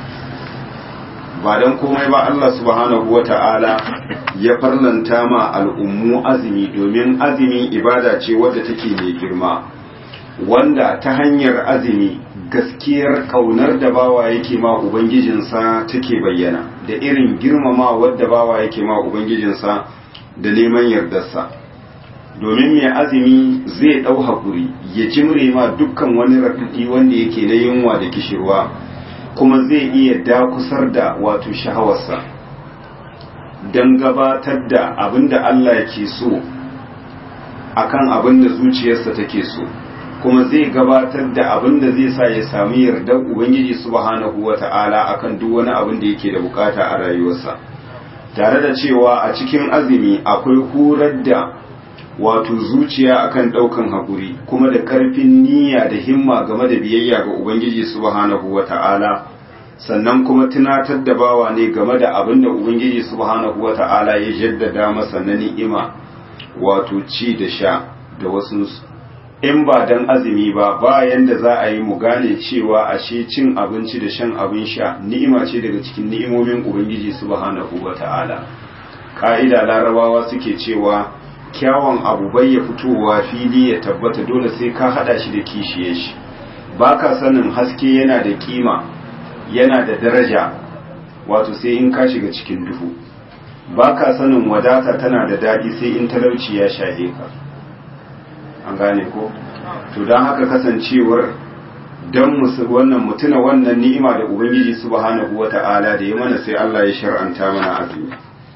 ba don komai ba Allah subhanahu wa ta'ala ya farlanta ma al'ummu azumi domin azumi ibada ce wadda take mai girma wanda ta hanyar azumi gaskiyar kaunar da bawa yake ma ubangijinsa take bayyana da irin girmama wadda bawa yake ma ubangijinsa da neman yardarsa domin mai azumi zai ɗau haƙuri ya jimre ma dukkan wani raɗaɗi wanda yake na yunwa da kishirwa kuma zai iya dakusar da wato shahawarsa don gabatar da abin da Allah ke so akan abin da zuciyarsa take so kuma zai gabatar da abin da zai sa ya sami yardar ubangiji subhanahu wata'ala akan duk wani abin da yake da bukata a rayuwarsa tare da cewa a cikin azumi akwai horar da wato zuciya akan ɗaukan haƙuri kuma da ƙarfin niyya da himma game da biyayya ga ubangiji subhanahu wata'ala sannan kuma tunatar da bawa ne game da abin da ubangiji subhanahu wata'ala ya jaddada masa na ni'ima wato ci da sha da wasu in ba dan azumi ba bayan da za a yi mu gane cewa ashe cin abinci da shan abin sha ni'ima ce daga cikin ni'imomin ubangiji subhanahu wata'ala ka'ida larabawa suke cewa kyawun abu bai ya fitowa fili ya tabbata dole sai ka hada shi da kishiye shi baka sanin haske yana da kima yana da daraja wato sai in ka shiga cikin duhu baka sanin wadata tana da daɗi sai in talauci ya shahe ka an gane ko to don haka kasancewar don wannan mutuna wannan ni'ima da ubangiji subhanahu wata'ala da ya mana sai Allah ya shar'anta mana azumi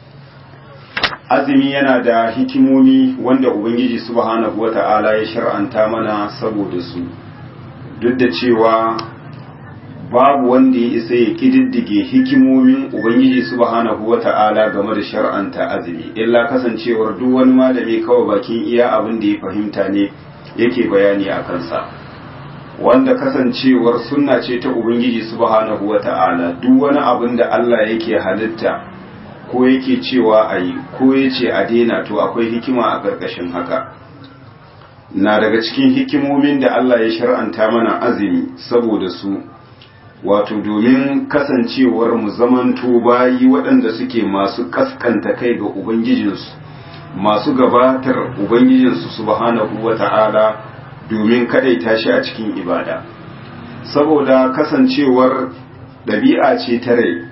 azumi yana da hikimomi wanda ubangiji subhanahu wata'ala ya shar'anta mana saboda su duk da cewa babu wanda ya isa ya kididdige hikimomin ubangiji subhanahu wata'ala game da shar'anta azumi illa kasancewar duk wani malami kawai bakin iya abin da ya fahimta ne yake bayani a kansa wanda kasancewar sunna ce ta ubangiji subhanahu wata'ala duk wani abin da Allah yake halitta ko yake cewa a yi ko ya ce a daina to akwai hikima a ƙarƙashin haka na daga cikin hikimomin da Allah ya shar'anta mana azumi saboda su wato domin kasancewar mu zamanto bayi waɗanda suke masu kaskanta kai ga ubangijinsu masu gabatar ubangijinsu subhanahu wata'ala domin kadaita shi a cikin ibada saboda kasancewar ɗabi'a ce ta rai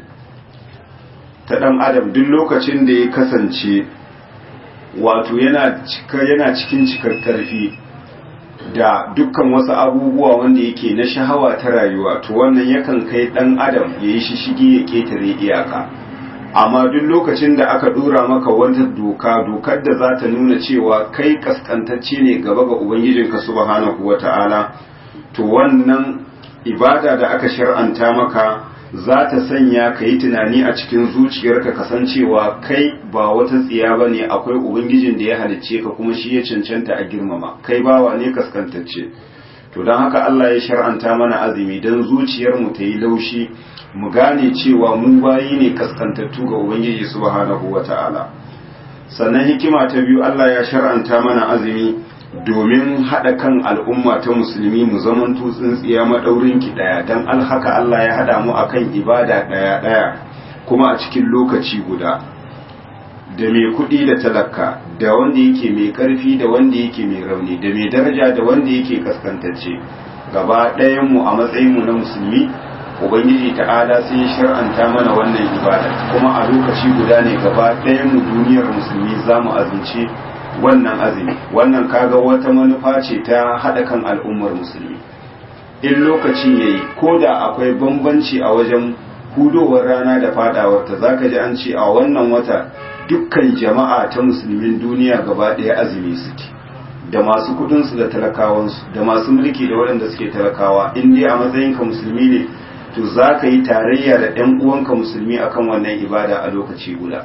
ta ɗan adam duk lokacin da ya kasance wato yana cikin cikar ƙarfi da dukkan wasu abubuwa wanda yake na shahawa ta rayuwa to wannan yakan kai ɗan adam ya yi shishigi ya ƙetare iyaka amma duk lokacin da aka dora maka wata doka dokar da za ta nuna cewa kai kaskantacce ne gaba ga ubangijinka subhanahu wata'ala to wannan ibada da aka shar'anta maka za ta sanya ka yi tunani a cikin zuciyarka kasancewa kai ba wata tsiya ba ne akwai ubangijin da ya halicce ka kuma shi ya cancanta a girmama kai bawa ne kaskantacce to don haka Allah ya shar'anta mana azumi don zuciyarmu ta yi laushi mu gane cewa mu bayi ne kaskantattu ga ubangiji subhanahu wata'ala sannan hikima ta biyu Allah ya shar'anta mana azumi domin haɗa kan al'umma ta musulmi mu zaman tsintsiya maɗaurin ki ɗaya don alhaka Allah ya haɗa mu akan ibada ɗaya ɗaya kuma a cikin lokaci guda da mai kuɗi da talaka da wanda yake mai ƙarfi da wanda yake mai rauni da mai daraja da wanda yake kaskantacce gaba ɗayan mu a matsayin mu na musulmi ubangiji ta'ala sai shar'anta mana wannan ibada kuma a lokaci guda ne gaba ɗayan mu duniyar musulmi za mu azumci wannan azumi wannan kaga wata manufa ce ta haɗa kan al'ummar musulmi in lokacin yayi ko da akwai bambanci a wajen hudowar rana da fadawarta zaka ji an ce a wannan wata dukkan jama'a ta musulmin duniya gaba ɗaya azumi suke da masu kudinsu da talakawansu da masu mulki da waɗanda suke talakawa in dai a matsayinka musulmi ne to za ka yi tarayya da ɗan uwanka musulmi akan wannan ibada a lokaci guda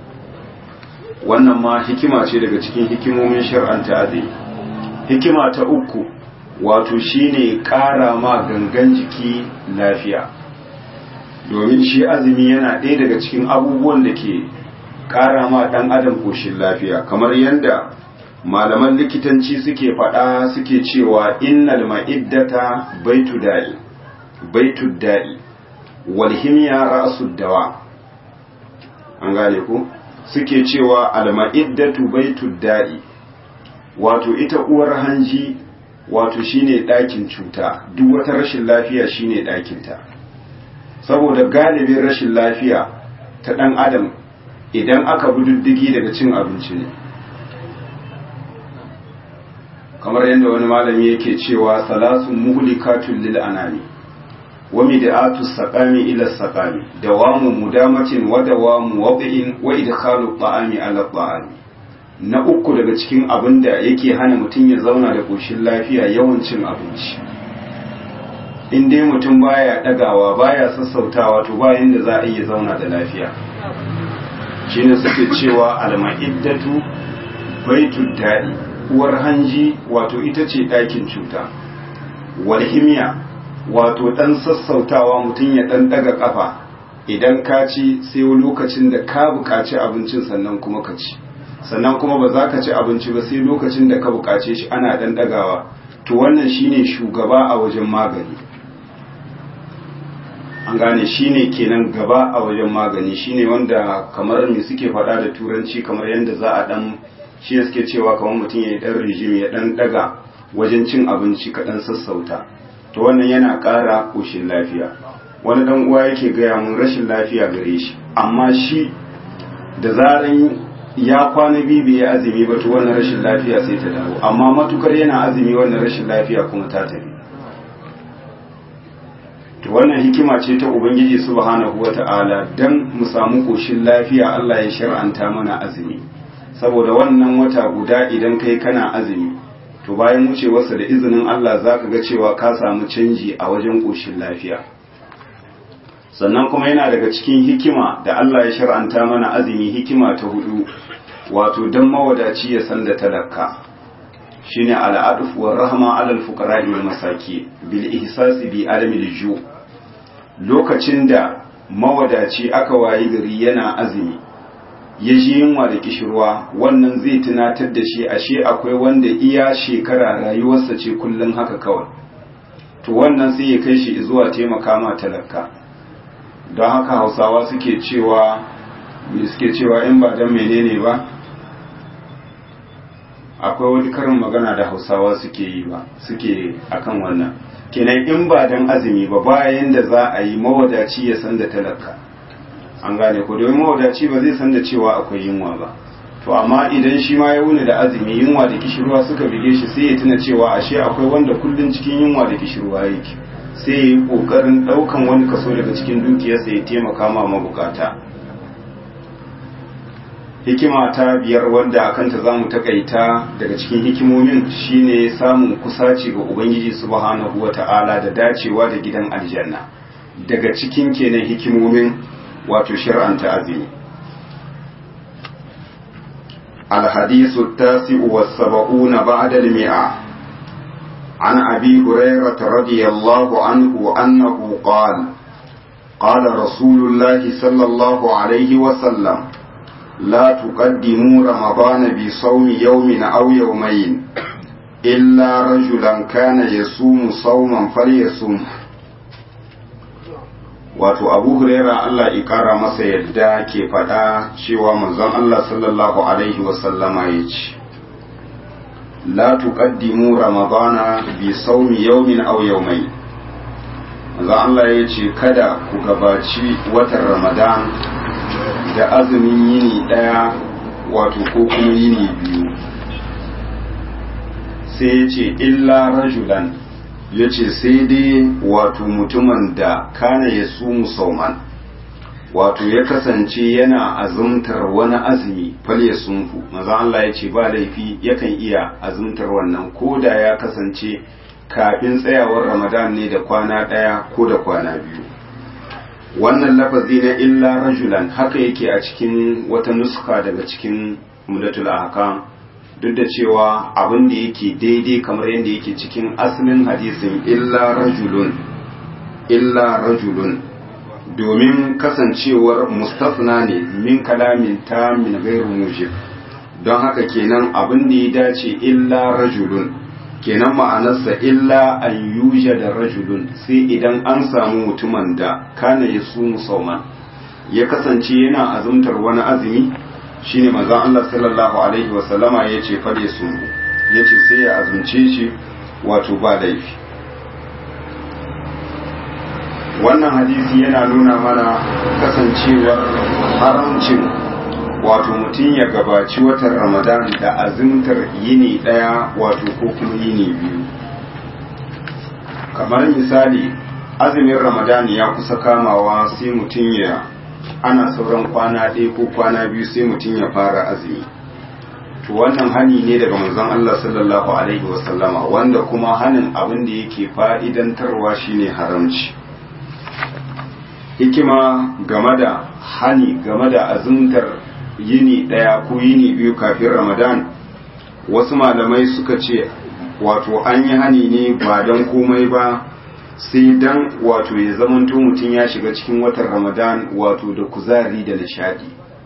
wannan ma hikima ce daga cikin hikimomin shar'anta azumi hikima ta uku wato shine ƙara ma gangan jiki lafiya domin shi azumi yana ɗaya daga cikin abubuwan da ke ƙara ma ɗan adam ƙoshin lafiya kamar yadda malaman likitanci suke faɗa suke cewa innal ma'iddata baitu da'i baitu da'i wal himya ra'sud dawa an gane ku suke cewa al ma'iddatu baitu da'i wato ita uwar hanji wato shine ɗakin cuta duk wata rashin lafiya shine ɗakinta saboda galibin rashin lafiya ta ɗan adam idan aka bi diddigi daga cin abinci ne kamar yadda wani malami yake cewa salasun muhlikatun lil anami wa mid'atu saqami ila saqami dawamu mudamatin wa dawamu wad'in wa idkhalu ta'ami ala ta'ami na uku daga cikin abin da yake hana mutum ya zauna da koshin lafiya yawan cin abinci in dai mutum baya dagawa baya sassautawa to ba yanda za a iya zauna da lafiya shine suke cewa alma'iddatu baitul da'i uwar hanji wato ita ce ɗakin cuta walhimiya wato ɗan sassautawa mutum ya ɗan ɗaga ƙafa idan ka ci sai lokacin da ka buƙaci abincin sannan kuma ka ci sannan kuma ba za ka ci abinci ba sai lokacin da ka buƙace shi ana ɗan ɗagawa to wannan shine shugaba a wajen magani an gane shine kenan gaba a wajen magani shine wanda kamar me suke faɗa da turanci kamar yadda za a ɗan shi suke cewa kamar mutum ya yi ɗan rijim ya ɗan ɗaga wajen cin abinci kaɗan sassauta to wannan yana ƙara ƙoshin lafiya wani ɗan uwa yake gaya mun rashin lafiya gare shi amma shi da zaran ya kwana biyu bai azumi ba to wannan rashin lafiya sai ta dawo amma matukar yana azumi wannan rashin lafiya kuma ta tafi to wannan hikima ce ta ubangiji subhanahu wata'ala dan mu samu koshin lafiya Allah ya shar'anta mana azumi saboda wannan wata guda idan kai kana azumi to bayan wucewarsa da izinin Allah zaka ga cewa ka samu canji a wajen koshin lafiya sannan kuma yana daga cikin hikima da Allah ya shar'anta mana azumi hikima ta hudu wato dan mawadaci ya san da talaka shine al'aduf wa rahma alal fuqara'i wal masaki bil ihsasi bi alamil ju lokacin da mawadaci aka wayi gari yana azumi ya ji yunwa da kishirwa wannan zai tunatar da shi ashe akwai wanda iya shekara rayuwarsa ce kullum haka kawai to wannan sai ya kai shi zuwa taimaka ma talaka don haka hausawa suke cewa suke cewa in ba don menene ba akwai wani karin magana da hausawa suke yi ba suke akan wannan kenan in ba dan azumi ba bayan da za a yi mawadaci ya san da talaka an gane ko domin mawadaci ba zai san da cewa akwai yunwa ba to amma idan shi ma ya wuni da azumi yunwa da kishirwa suka bige shi sai ya tuna cewa ashe akwai wanda kullun cikin yunwa da kishirwa yake sai ya yi kokarin daukan wani kaso daga cikin dukiyarsa ya taimaka ma mabukata hikima ta biyar wanda a kanta za mu takaita daga cikin hikimomin shine samun kusaci ga ubangiji subhanahu wa ta'ala da dacewa da gidan aljanna daga cikin kenan hikimomin wato shir'anta azumi الحديث التاسع والسبعون بعد المئة عن أبي هريرة رضي الله عنه أنه قال قال رسول الله صلى الله عليه وسلم لا تقدموا رمضان بصوم يوم أو يومين إلا رجلا كان يصوم صوما فليصوم wato abu huraira Allah ya kara masa yadda ke faɗa cewa manzon Allah sallallahu alaihi wasallama ya ce la tuqaddimu ramadana bi sawmi yawmin aw yawmayn manzon Allah ya ce kada ku gabaci watan ramadan da azumin yini ɗaya wato ko kuma yini biyu sai ya ce illa rajulan ya ce sai dai wato mutumin da kana ya su musauman wato ya kasance yana azumtar wani azumi fal ya sunfu maza Allah ya ce ba laifi yakan iya azumtar wannan ko da ya kasance kafin tsayawar ramadan ne da kwana ɗaya ko da kwana biyu wannan lafazi na illa rajulan haka yake a cikin wata nuska daga cikin mudatul ahkam duk da cewa abin da yake daidai kamar yadda yake cikin asalin hadisin illa rajulun illa rajulun domin kasancewar mustafna ne min kalamin ta min gairu mujib don haka kenan abin da ya dace illa rajulun kenan ma'anarsa illa an yusha da rajulun sai idan an samu mutumin da kana ya su musamman ya kasance yana azumtar wani azumi shine manzon Allah sallallahu alaihi wasallama ya ce fade su ya ce sai ya azumce shi wato ba laifi wannan hadisi yana nuna mana kasancewar haramcin wato mutum ya gabaci watan ramadan da azumtar yini daya wato ko kuma yini biyu kamar misali azumin ramadan ya kusa kamawa sai mutum ya ana sauran kwana ɗaya ko kwana biyu sai mutum ya fara azumi to wannan hani ne daga manzon Allah sallallahu alaihi wasallama wanda kuma hanin abin da yake fa'idantarwa shine haramci hikima game da hani game da azumtar yini ɗaya ko yini biyu kafin ramadan wasu malamai suka ce wato an yi hani ne ba don komai ba sai dan wato ya zamanto mutum ya shiga cikin watan ramadan wato da kuzari da nishadi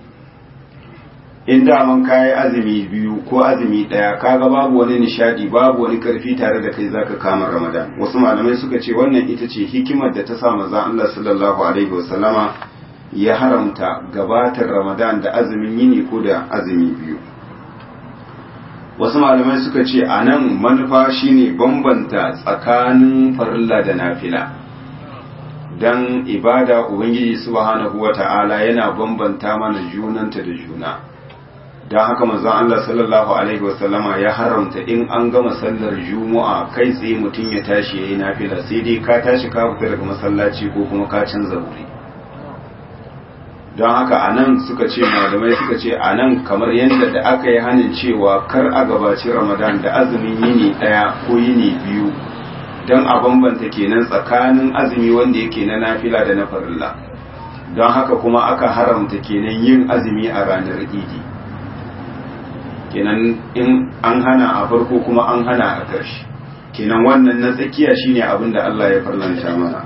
in daman kayi azumi biyu ko azumi daya kaga babu wani nishadi babu wani karfi tare da kai zaka kama ramadan wasu malamai suka ce wannan ita ce hikimar da ta sa manzon Allah sallallahu alaihi wasallama ya haramta gabatar ramadan da azumin yini ko da azumi biyu wasu malamai suka ce a nan manufa shine bambanta tsakanin farilla da nafila don ibada ubangiji subhanahu wata'ala yana bambanta mana junanta da juna don haka manzon Allah sallallahu alaihi wasallama ya haramta in an gama sallar juma'a kai tsaye mutum ya tashi yayi nafila sai dai ka tashi ka fita daga masallaci ko kuma ka canza wuri don haka a nan suka ce malamai suka ce a nan kamar yadda da aka yi hannun cewa kar a gabaci ramadan da azumin yini ɗaya ko yini biyu don a bambanta kenan tsakanin azumi wanda yake na nafila da na farilla don haka kuma aka haramta kenan yin azumi a ranar idi kenan in an hana a farko kuma an hana a ƙarshe kenan wannan na tsakiya shine abin da Allah ya farlanta mana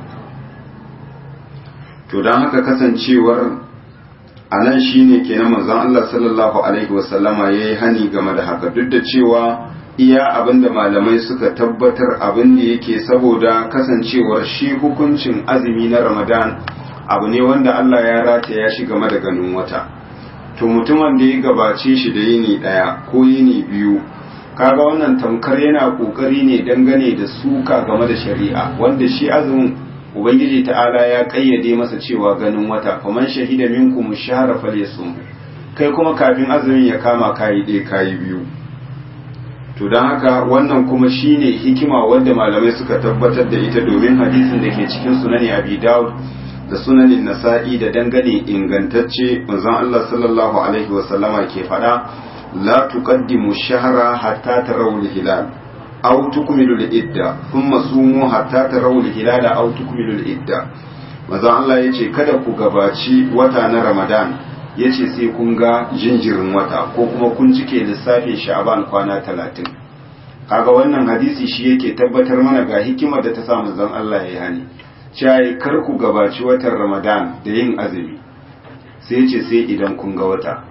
to don haka kasancewar a nan shi ne kenan manzon Allah sallallahu Alaihi wasallama ya yi hani game da haka duk da cewa iya abin da malamai suka tabbatar abin da yake saboda kasancewar shi hukuncin azumi na ramadan abu ne wanda Allah ya rataya shi game da ganin wata to mutumin da ya gabace shi da yini ɗaya ko yini biyu kaga wannan tamkar yana kokari ne dangane da suka game da shari'a wanda shi azumin ubangiji ta'ala ya kayyade masa cewa ganin wata faman shahida minkum shahra falyasum kai kuma kafin azumin ya kama kayi dai kayi biyu to dan haka wannan kuma shine hikima wanda malamai suka tabbatar da ita domin hadisin da ke cikin sunani abi daud da sunanin nasa'i da dangane ingantacce manzon Allah sallallahu alaihi wasallama ke fada la tuqaddimu shahra hatta tarawul hilal aw tukmilu al-idda thumma sumu hatta tarawu al-hilala aw tukmilu al-idda manzon Allah yace kada ku gabaci wata na Ramadan yace sai kun ga jinjirin wata ko kuma kun cike lissafin Sha'ban kwana 30 kaga wannan hadisi shi yake tabbatar mana ga hikimar da ta sa manzon Allah ya hani cewa kar ku gabaci watan Ramadan da yin azumi sai yace sai idan kun ga wata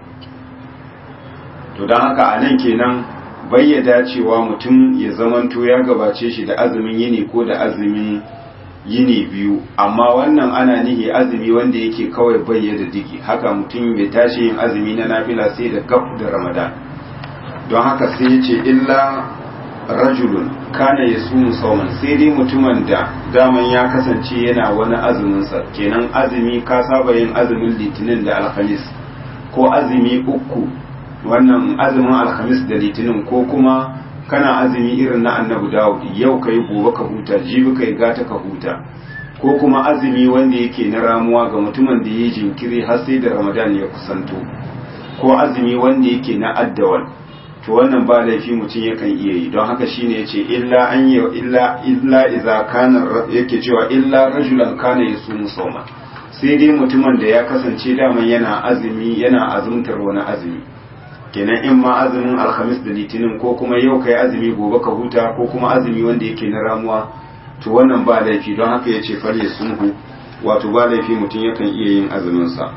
to dan haka anan kenan bayyada cewa mutum ya zamanto ya gabace shi da azumin yini ko da azumin yini biyu amma wannan ana nihi azumi wanda yake kawai bayyada digi haka mutum bai tashi yin azumi na nafila sai da gab da ramadan don haka sai ya ce illa rajulun kana ya sumu sauman sai dai mutumin da daman ya kasance yana wani azuminsa kenan azumi ka saba yin azumin litinin da alhamis ko azumi uku wannan azumin alhamis da litinin ko kuma kana azumi irin na annabi dawud yau ka yi gobe ka huta jibi ka yi gata ka huta ko kuma azumi wanda yake na ramuwa ga mutumin da ya yi jinkiri har sai da ramadan ya kusanto ko azumi wanda yake na addawal to wannan ba laifi mutum yakan iya yi don haka shine yace illa an yi illa illa idza kana yake cewa illa rajulan kana yasumu sawma sai dai mutumin da ya kasance daman yana azumi yana azumtar wani azumi kenan in ma azumin alhamis da litinin ko kuma yau kai azumi gobe ka huta ko kuma azumi wanda yake na ramuwa to wannan ba laifi don haka ya ce farye sunhu wato ba laifi mutum yakan iya yin azuminsa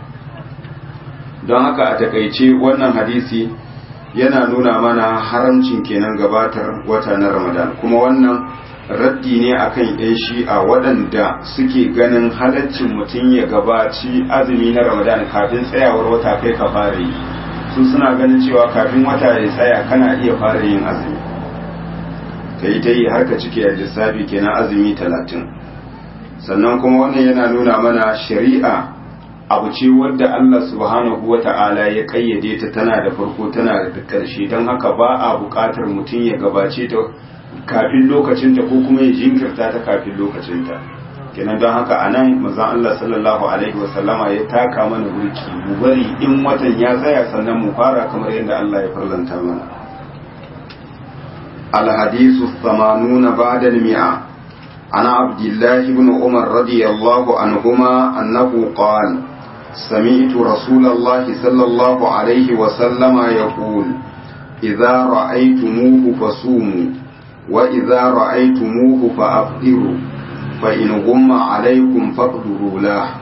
don haka a takaice wannan hadisi yana nuna mana haramcin kenan gabatar wata na ramadan kuma wannan raddi ne akan yan shi'a waɗanda suke ganin halaccin mutum ya gabaci azumi na ramadan kafin tsayawar wata kai ka fara yi su suna ganin cewa kafin wata ya tsaya kana iya fara yin azumi ka yi ta yi har ka cike a lissafi kenan azumi talatin sannan kuma wannan yana nuna mana shari'a abu ce wadda Allah subhanahu wa ta'ala ya kayyade ta tana da farko tana da ƙarshe don haka ba a buƙatar mutum ya gabace ta kafin lokacinta ko kuma ya jinkirta ta kafin lokacinta kenan don haka a nan mazan Allah sallallahu alaihi wasallama ya taka mana burki mu bari in watan ya tsaya sannan mu fara kamar yadda Allah ya farlanta mana الحديث الثمانون بعد المئة عن عبد الله بن عمر رضي الله عنهما أنه قال سمعت رسول الله صلى الله عليه وسلم يقول idza ra'aytumuhu fasumu wa idza ra'aytumuhu fa'afdiru fa in gumma alaykum faqduru la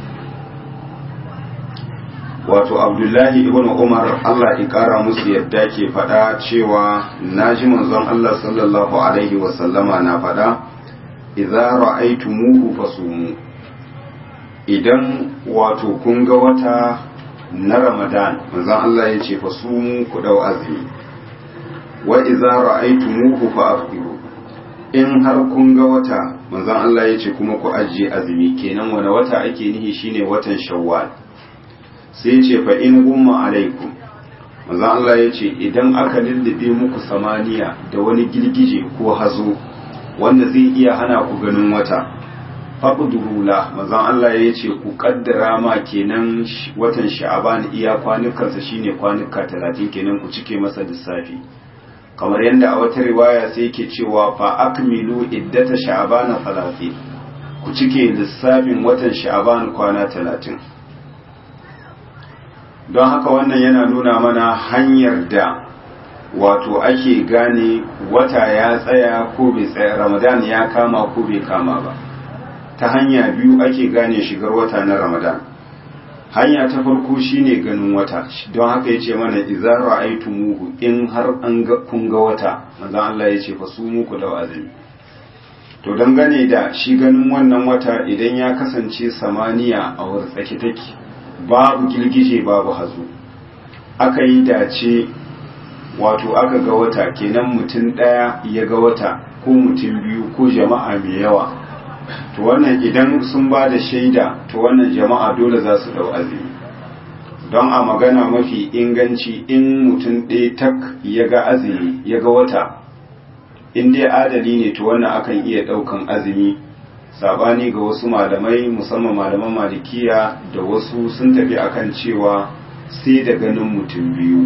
wato abdullahi ibn umar Allah ya kara musu yadda ke faɗa cewa naji manzon Allah sallallahu alaihi wasallama na faɗa idza ra'aytumuhu fasumu idan wato kun ga wata na Ramadan manzon Allah ya ce fasumu ku dau azumi wa idza ra'aytumuhu fa'afiru in har kun ga wata manzon Allah ya ce kuma ku ajiye azumi kenan wani wata ake nihi shine watan Shawwal sai ce fa in gumma alaikum manzon Allah ya ce idan aka lullube muku samaniya da wani girgije ko hazo wanda zai iya hana ku ganin wata faqdurula manzon Allah ya ce ku kaddara ma kenan watan sha'aban iya kwanukansa shine kwanuka 30 kenan ku cike masa lissafi kamar yadda a wata riwaya sai yake cewa fa akmilu iddata sha'aban 30 ku cike lissafin watan sha'aban kwana 30 don haka wannan yana nuna mana hanyar da wato ake gane wata ya tsaya ko bai tsaya ramadan ya kama ko bai kama ba ta hanya biyu ake gane shigar wata na ramadan hanya ta farko shine ganin wata don haka yace mana idza ra'aytumuhu in har an ga kun ga wata manzon Allah yace fa su muku da azumi to dangane da shi ganin wannan wata idan ya kasance samaniya a wurin take babu girgije babu hazo aka yi dace wato aka ga wata kenan mutum ɗaya ya ga wata ko mutum biyu ko jama'a mai yawa to wannan idan sun ba da shaida to wannan jama'a dole za su ɗau azumi don a magana mafi inganci in mutum ɗaya tak ya ga azumi ya ga wata in dai adali ne to wannan akan iya ɗaukan azumi sabani ga wasu malamai musamman malaman malikiya da wasu sun tafi akan cewa sai da ganin mutum biyu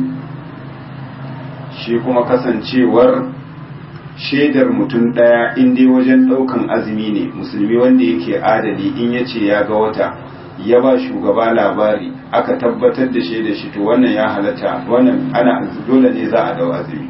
shi kuma kasancewar shaidar mutum ɗaya in dai wajen ɗaukan azumi ne musulmi wanda yake adali in ya ce ya ga wata ya ba shugaba labari aka tabbatar da shaidar shi to wannan ya halatta wannan ana dole ne za a dau azumi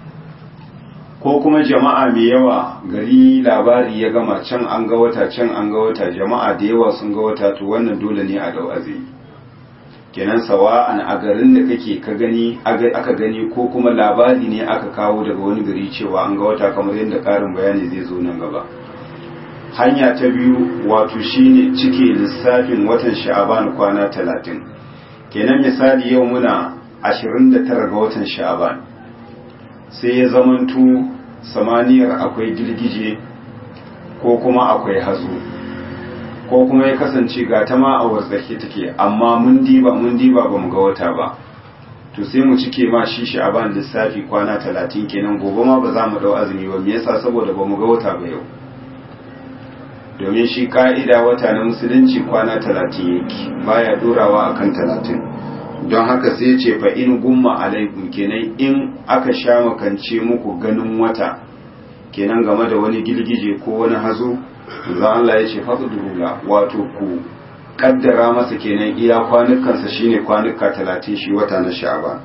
ko kuma jama'a mai yawa gari labari ya gama can an ga wata can an ga wata jama'a da yawa sun ga wata to wannan dole ne a dau azumi kenan sawa'an a garin da kake ka gani aka gani ko kuma labari ne aka kawo daga wani gari cewa an ga wata kamar yadda karin bayani zai zo nan gaba hanya ta biyu wato shine cike lissafin watan sha'aban kwana talatin kenan misali yau muna 29 ga watan sha'aban sai ya zamanto samaniyar akwai girgije ko kuma akwai hazo ko kuma ya kasance ga ta ma a warzake take amma mun diba mun diba ba mu ga wata ba to sai mu cike ma shi sha'aban lissafi kwana talatin kenan gobe ma ba za mu dau azumi ba me yasa saboda ba mu ga wata ba yau domin shi ka'ida wata na musulunci kwana talatin yake baya dorawa akan talatin don haka sai ce fa in gumma alaikum kenan in aka sha makance muku ganin wata kenan game da wani girgije ko wani hazo za Allah ya ce faqdurula wato ku kaddara masa kenan iya kwanukansa shine kwanuka talatin shi wata na sha'ban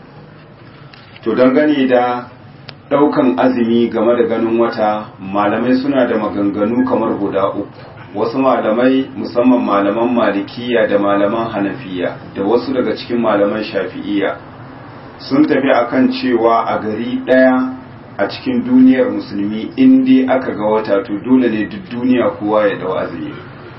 to dangane da daukan azumi game da ganin wata malamai suna da maganganu kamar guda uku wasu malamai musamman malaman malikiya da malaman hanafiya da wasu daga cikin malaman shafi'iya sun tafi akan cewa a gari ɗaya a cikin duniyar musulmi in dai aka ga wata to dole ne duk duniya kowa ya dau azumi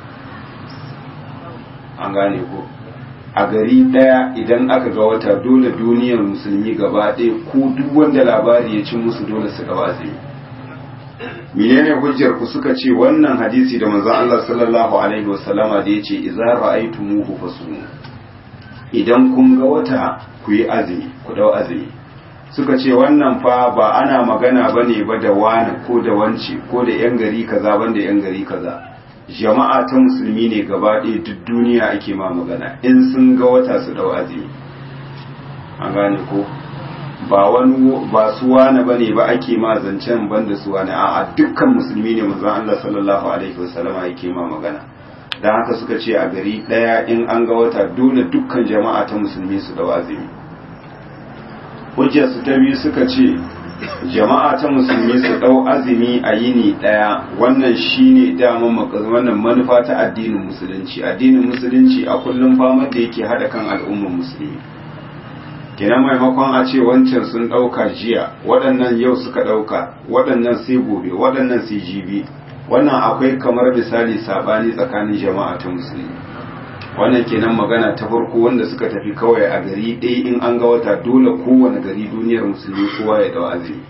an gane ko a gari ɗaya idan aka ga wata dole duniyar musulmi gaba ɗaya ko duk wanda labari ya ci musu dole su dau azumi menene hujjar ku suka ce wannan hadisi da manzon Allah sallallahu alaihi wasallama da yace idza ra'aytumuhu fasumu idan kun ga wata ku yi azumi ku dau azumi suka ce wannan fa ba ana magana bane ba da wani ko da wance ko da yan gari kaza banda yan gari kaza jama'a ta musulmi ne gaba ɗaya duk duniya ake ma magana in sun ga wata su dau azumi an gane ko ba wani ba su wane bane ba ake ma zancen banda su wane a'a dukkan musulmi ne manzon Allah sallallahu alaihi wasallam yake ma magana dan haka suka ce a gari daya in an ga wata dole dukkan jama'a ta musulmi su da azumi hujjarsu ta biyu suka ce jama'a ta musulmi su ɗau azumi a yini ɗaya wannan shine dama wannan manufa ta addinin musulunci addinin musulunci a kullum famar da yake haɗa kan al'ummar musulmi kenan maimakon a ce wancan sun ɗauka jiya waɗannan yau suka ɗauka waɗannan sai gobe waɗannan sai jibi wannan akwai kamar misali sabani tsakanin jama'a ta musulmi wannan kenan magana ta farko wanda suka tafi kawai a gari ɗaya in an ga wata dole kowane gari duniyar musulmi kowa ya dau azumi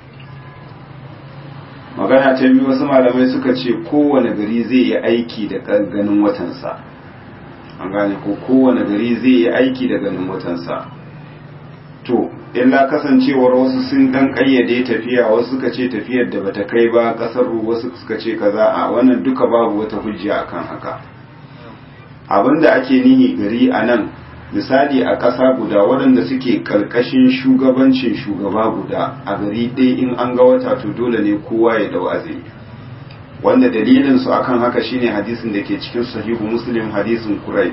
magana ta biyu wasu malamai suka ce kowane gari zai yi aiki da ganin watansa an gane ko kowane gari zai yi aiki da ganin watansa to illa kasancewar wasu sun dan kayyade tafiya wasu suka ce tafiyar da bata kai ba kasar wasu suka ce kaza a wannan duka babu wata hujja akan haka abinda ake nihi gari a nan misali a ƙasa guda waɗanda suke ƙarƙashin shugabancin shugaba guda a gari ɗaya in an ga wata to dole ne kowa ya dau azumi wanda dalilin su akan haka shine hadisin da ke cikin sahihu muslim hadisin kurai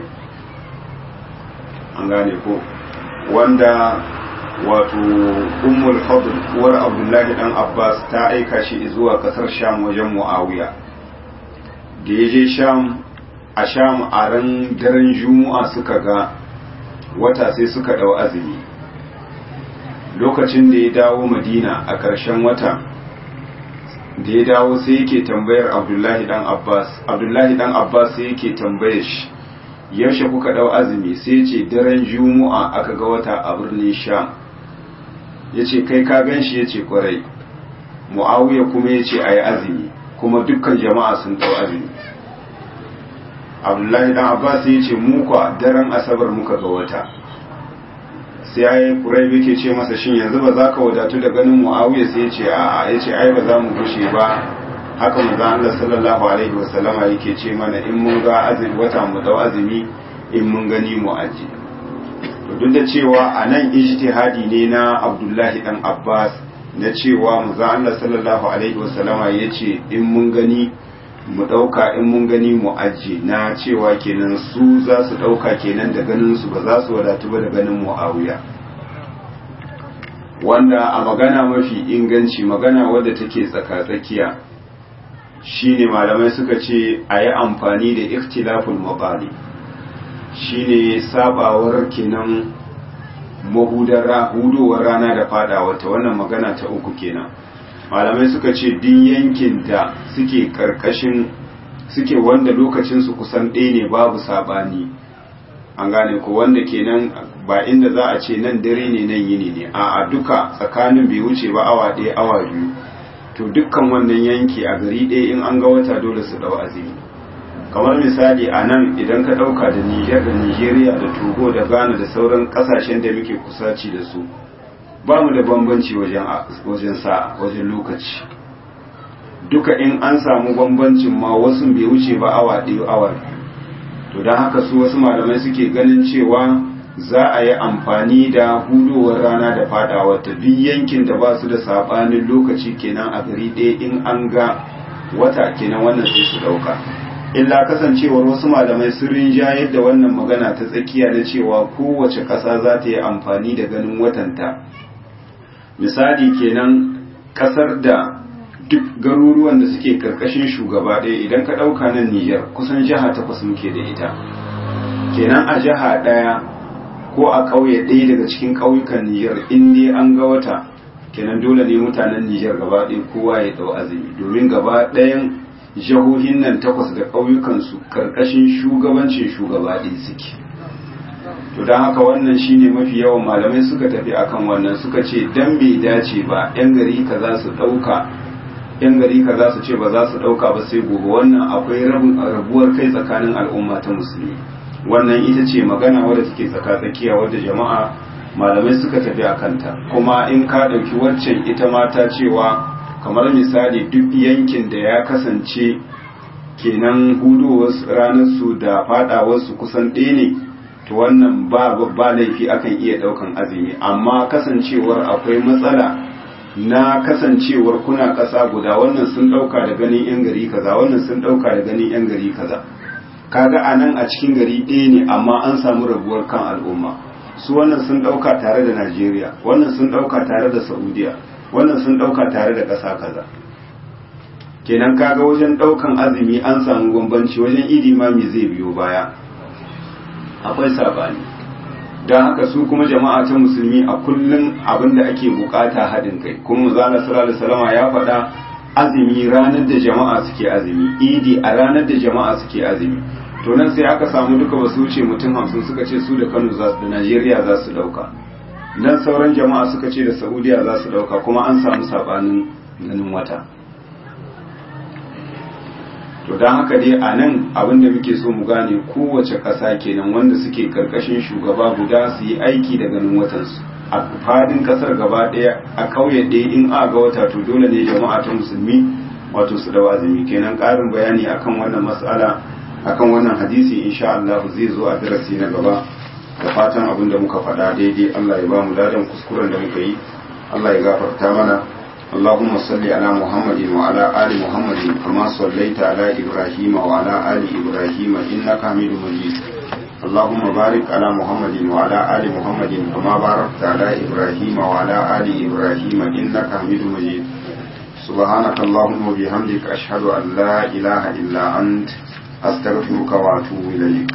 an gane ko wanda wato ummul fadl uwar abdullahi dan abbas ta aika shi zuwa kasar sham wajen muawiya da ya je sham a sham a ran daren juma'a suka ga wata sai suka dau azumi lokacin da ya dawo madina a ƙarshen wata da ya dawo sai yake tambayar abdullahi dan abbas abdullahi dan abbas sai yake tambayar shi yaushe kuka dau azumi sai ce daren juma'a aka ga wata a birnin sham ya ce kai ka gan shi ya ce kwarai mu'awiya kuma ya ce a yi azumi kuma dukkan jama'a sun dau azumi abdullahi dan abbas ya ce muka daren asabar muka ga wata sai ya yi kurai yake ce masa shin yanzu ba za ka wadatu da ganin mu'awiya sai ya ce a'a ya ce ai ba za mu gushe ba haka manzo Allah sallallahu alaihi wasallama yake ce mana in mun ga azumi wata mu dau azumi in mun gani mu aji to duk da cewa a nan ijtihadi ne na Abdullahi dan Abbas na cewa manzo Allah sallallahu alaihi wasallama yace in mun gani mu dauka in mun gani mu aji na cewa kenan su za su dauka kenan da ganin su ba za su wadatu ba da ganin Muawiya wanda a magana mafi inganci magana wadda take tsaka-tsakiya shine malamai suka ce a yi amfani da ikhtilaful mabali shine sabawar kenan mahudar hudowar rana da fadawa ta wannan magana ta uku kenan malamai suka ce duk yankin da suke karkashin suke wanda lokacinsu kusan ɗaya ne babu sabani an gane ko wanda kenan ba inda za a ce nan dare ne nan yini ne a duka tsakanin bai wuce ba awa ɗaya awa biyu to dukkan wannan yanki a gari ɗaya in an ga wata dole su ɗau azumi kamar misali a nan idan ka ɗauka da niger da nigeria da togo da ghana da sauran ƙasashen da muke kusaci da su ba mu da bambanci wajen sa'a wajen lokaci duka in an samu bambancin ma wasu bai wuce ba awa ɗaya awa to don haka su wasu malamai suke ganin cewa za a yi amfani da hudowar rana da fadawa ta duk yankin da ba su da sabanin lokaci kenan a gari ɗaya in an ga wata kenan wannan sai su ɗauka illa kasancewar wasu malamai sun rinjayar da wannan magana ta tsakiya na cewa kowace ƙasa za ta yi amfani da ganin watanta misali kenan ƙasar da duk garuruwan da suke karkashin shugaba ɗaya idan ka ɗauka nan Nijar kusan jiha takwas muke da ita kenan a jiha ɗaya ko a ƙauye ɗaya daga cikin ƙauyukan Nijar in dai an ga wata kenan dole ne mutanen Nijar gaba ɗaya kowa ya ɗau azumi domin gaba ɗayan jihohin nan takwas da ƙauyukansu karkashin shugabancin shugaba ɗaya suke to don haka wannan shine mafi yawan malamai suka tafi akan wannan suka ce dan bai dace ba 'yan gari ka za su ɗauka yan gari ka za su ce ba za su ɗauka ba sai gobe wannan akwai rabuwar kai tsakanin al'umma ta musulmi wannan ita ce magana wadda take tsaka-tsakiya wadda jama'a malamai suka tafi a kanta kuma in ka ɗauki waccan ita mata cewa kamar misali duk yankin da ya kasance kenan hudowar ranar su da fadawar su kusan ɗaya ne to wannan ba ba laifi akan iya ɗaukan azumi amma kasancewar akwai matsala na kasancewar kuna ƙasa guda wannan sun ɗauka da ganin 'yan gari kaza wannan sun ɗauka da ganin 'yan gari kaza kaga a nan a cikin gari ɗaya ne amma an samu rabuwar kan al'umma su wannan sun ɗauka tare da najeriya wannan sun ɗauka tare da saudiya wannan sun ɗauka tare da ƙasa kaza kenan kaga wajen ɗaukan azumi an samu bambanci wajen idi ma me zai biyo baya akwai sabani don haka su kuma jama'a ta musulmi a kullum abin da ake bukata haɗin kai kuma zala sallallahu salama ya faɗa azumi ranar da jama'a suke azumi idi a ranar da jama'a suke azumi to nan sai aka samu duka ba su wuce mutum hamsin suka ce su da kano za da najeriya za su ɗauka nan sauran jama'a suka ce da saudiya za su ɗauka kuma an samu sabanin ganin wata to don haka dai a nan abin da muke so mu gane kowace ƙasa kenan wanda suke karkashin shugaba guda su yi aiki da ganin watansu a fadin ƙasar gaba ɗaya a ƙauye ɗaya in a ga wata to dole ne jama'a ta musulmi wato su dawa azumi kenan ƙarin bayani akan wannan mas'ala akan wannan hadisi insha Allah zai zo a darasi na gaba da fatan abin da muka faɗa daidai Allah ya ba mu ladan kuskuren da muka yi Allah ya gafarta mana اللهم صل على محمد وعلى آل محمد كما صليت على إبراهيم وعلى آل إبراهيم إنك حميد مجيد اللهم بارك على محمد وعلى آل محمد كما باركت على إبراهيم وعلى آل إبراهيم إنك حميد مجيد سبحانك اللهم وبحمدك أشهد أن لا إله إلا أنت أستغفرك وأتوب إليك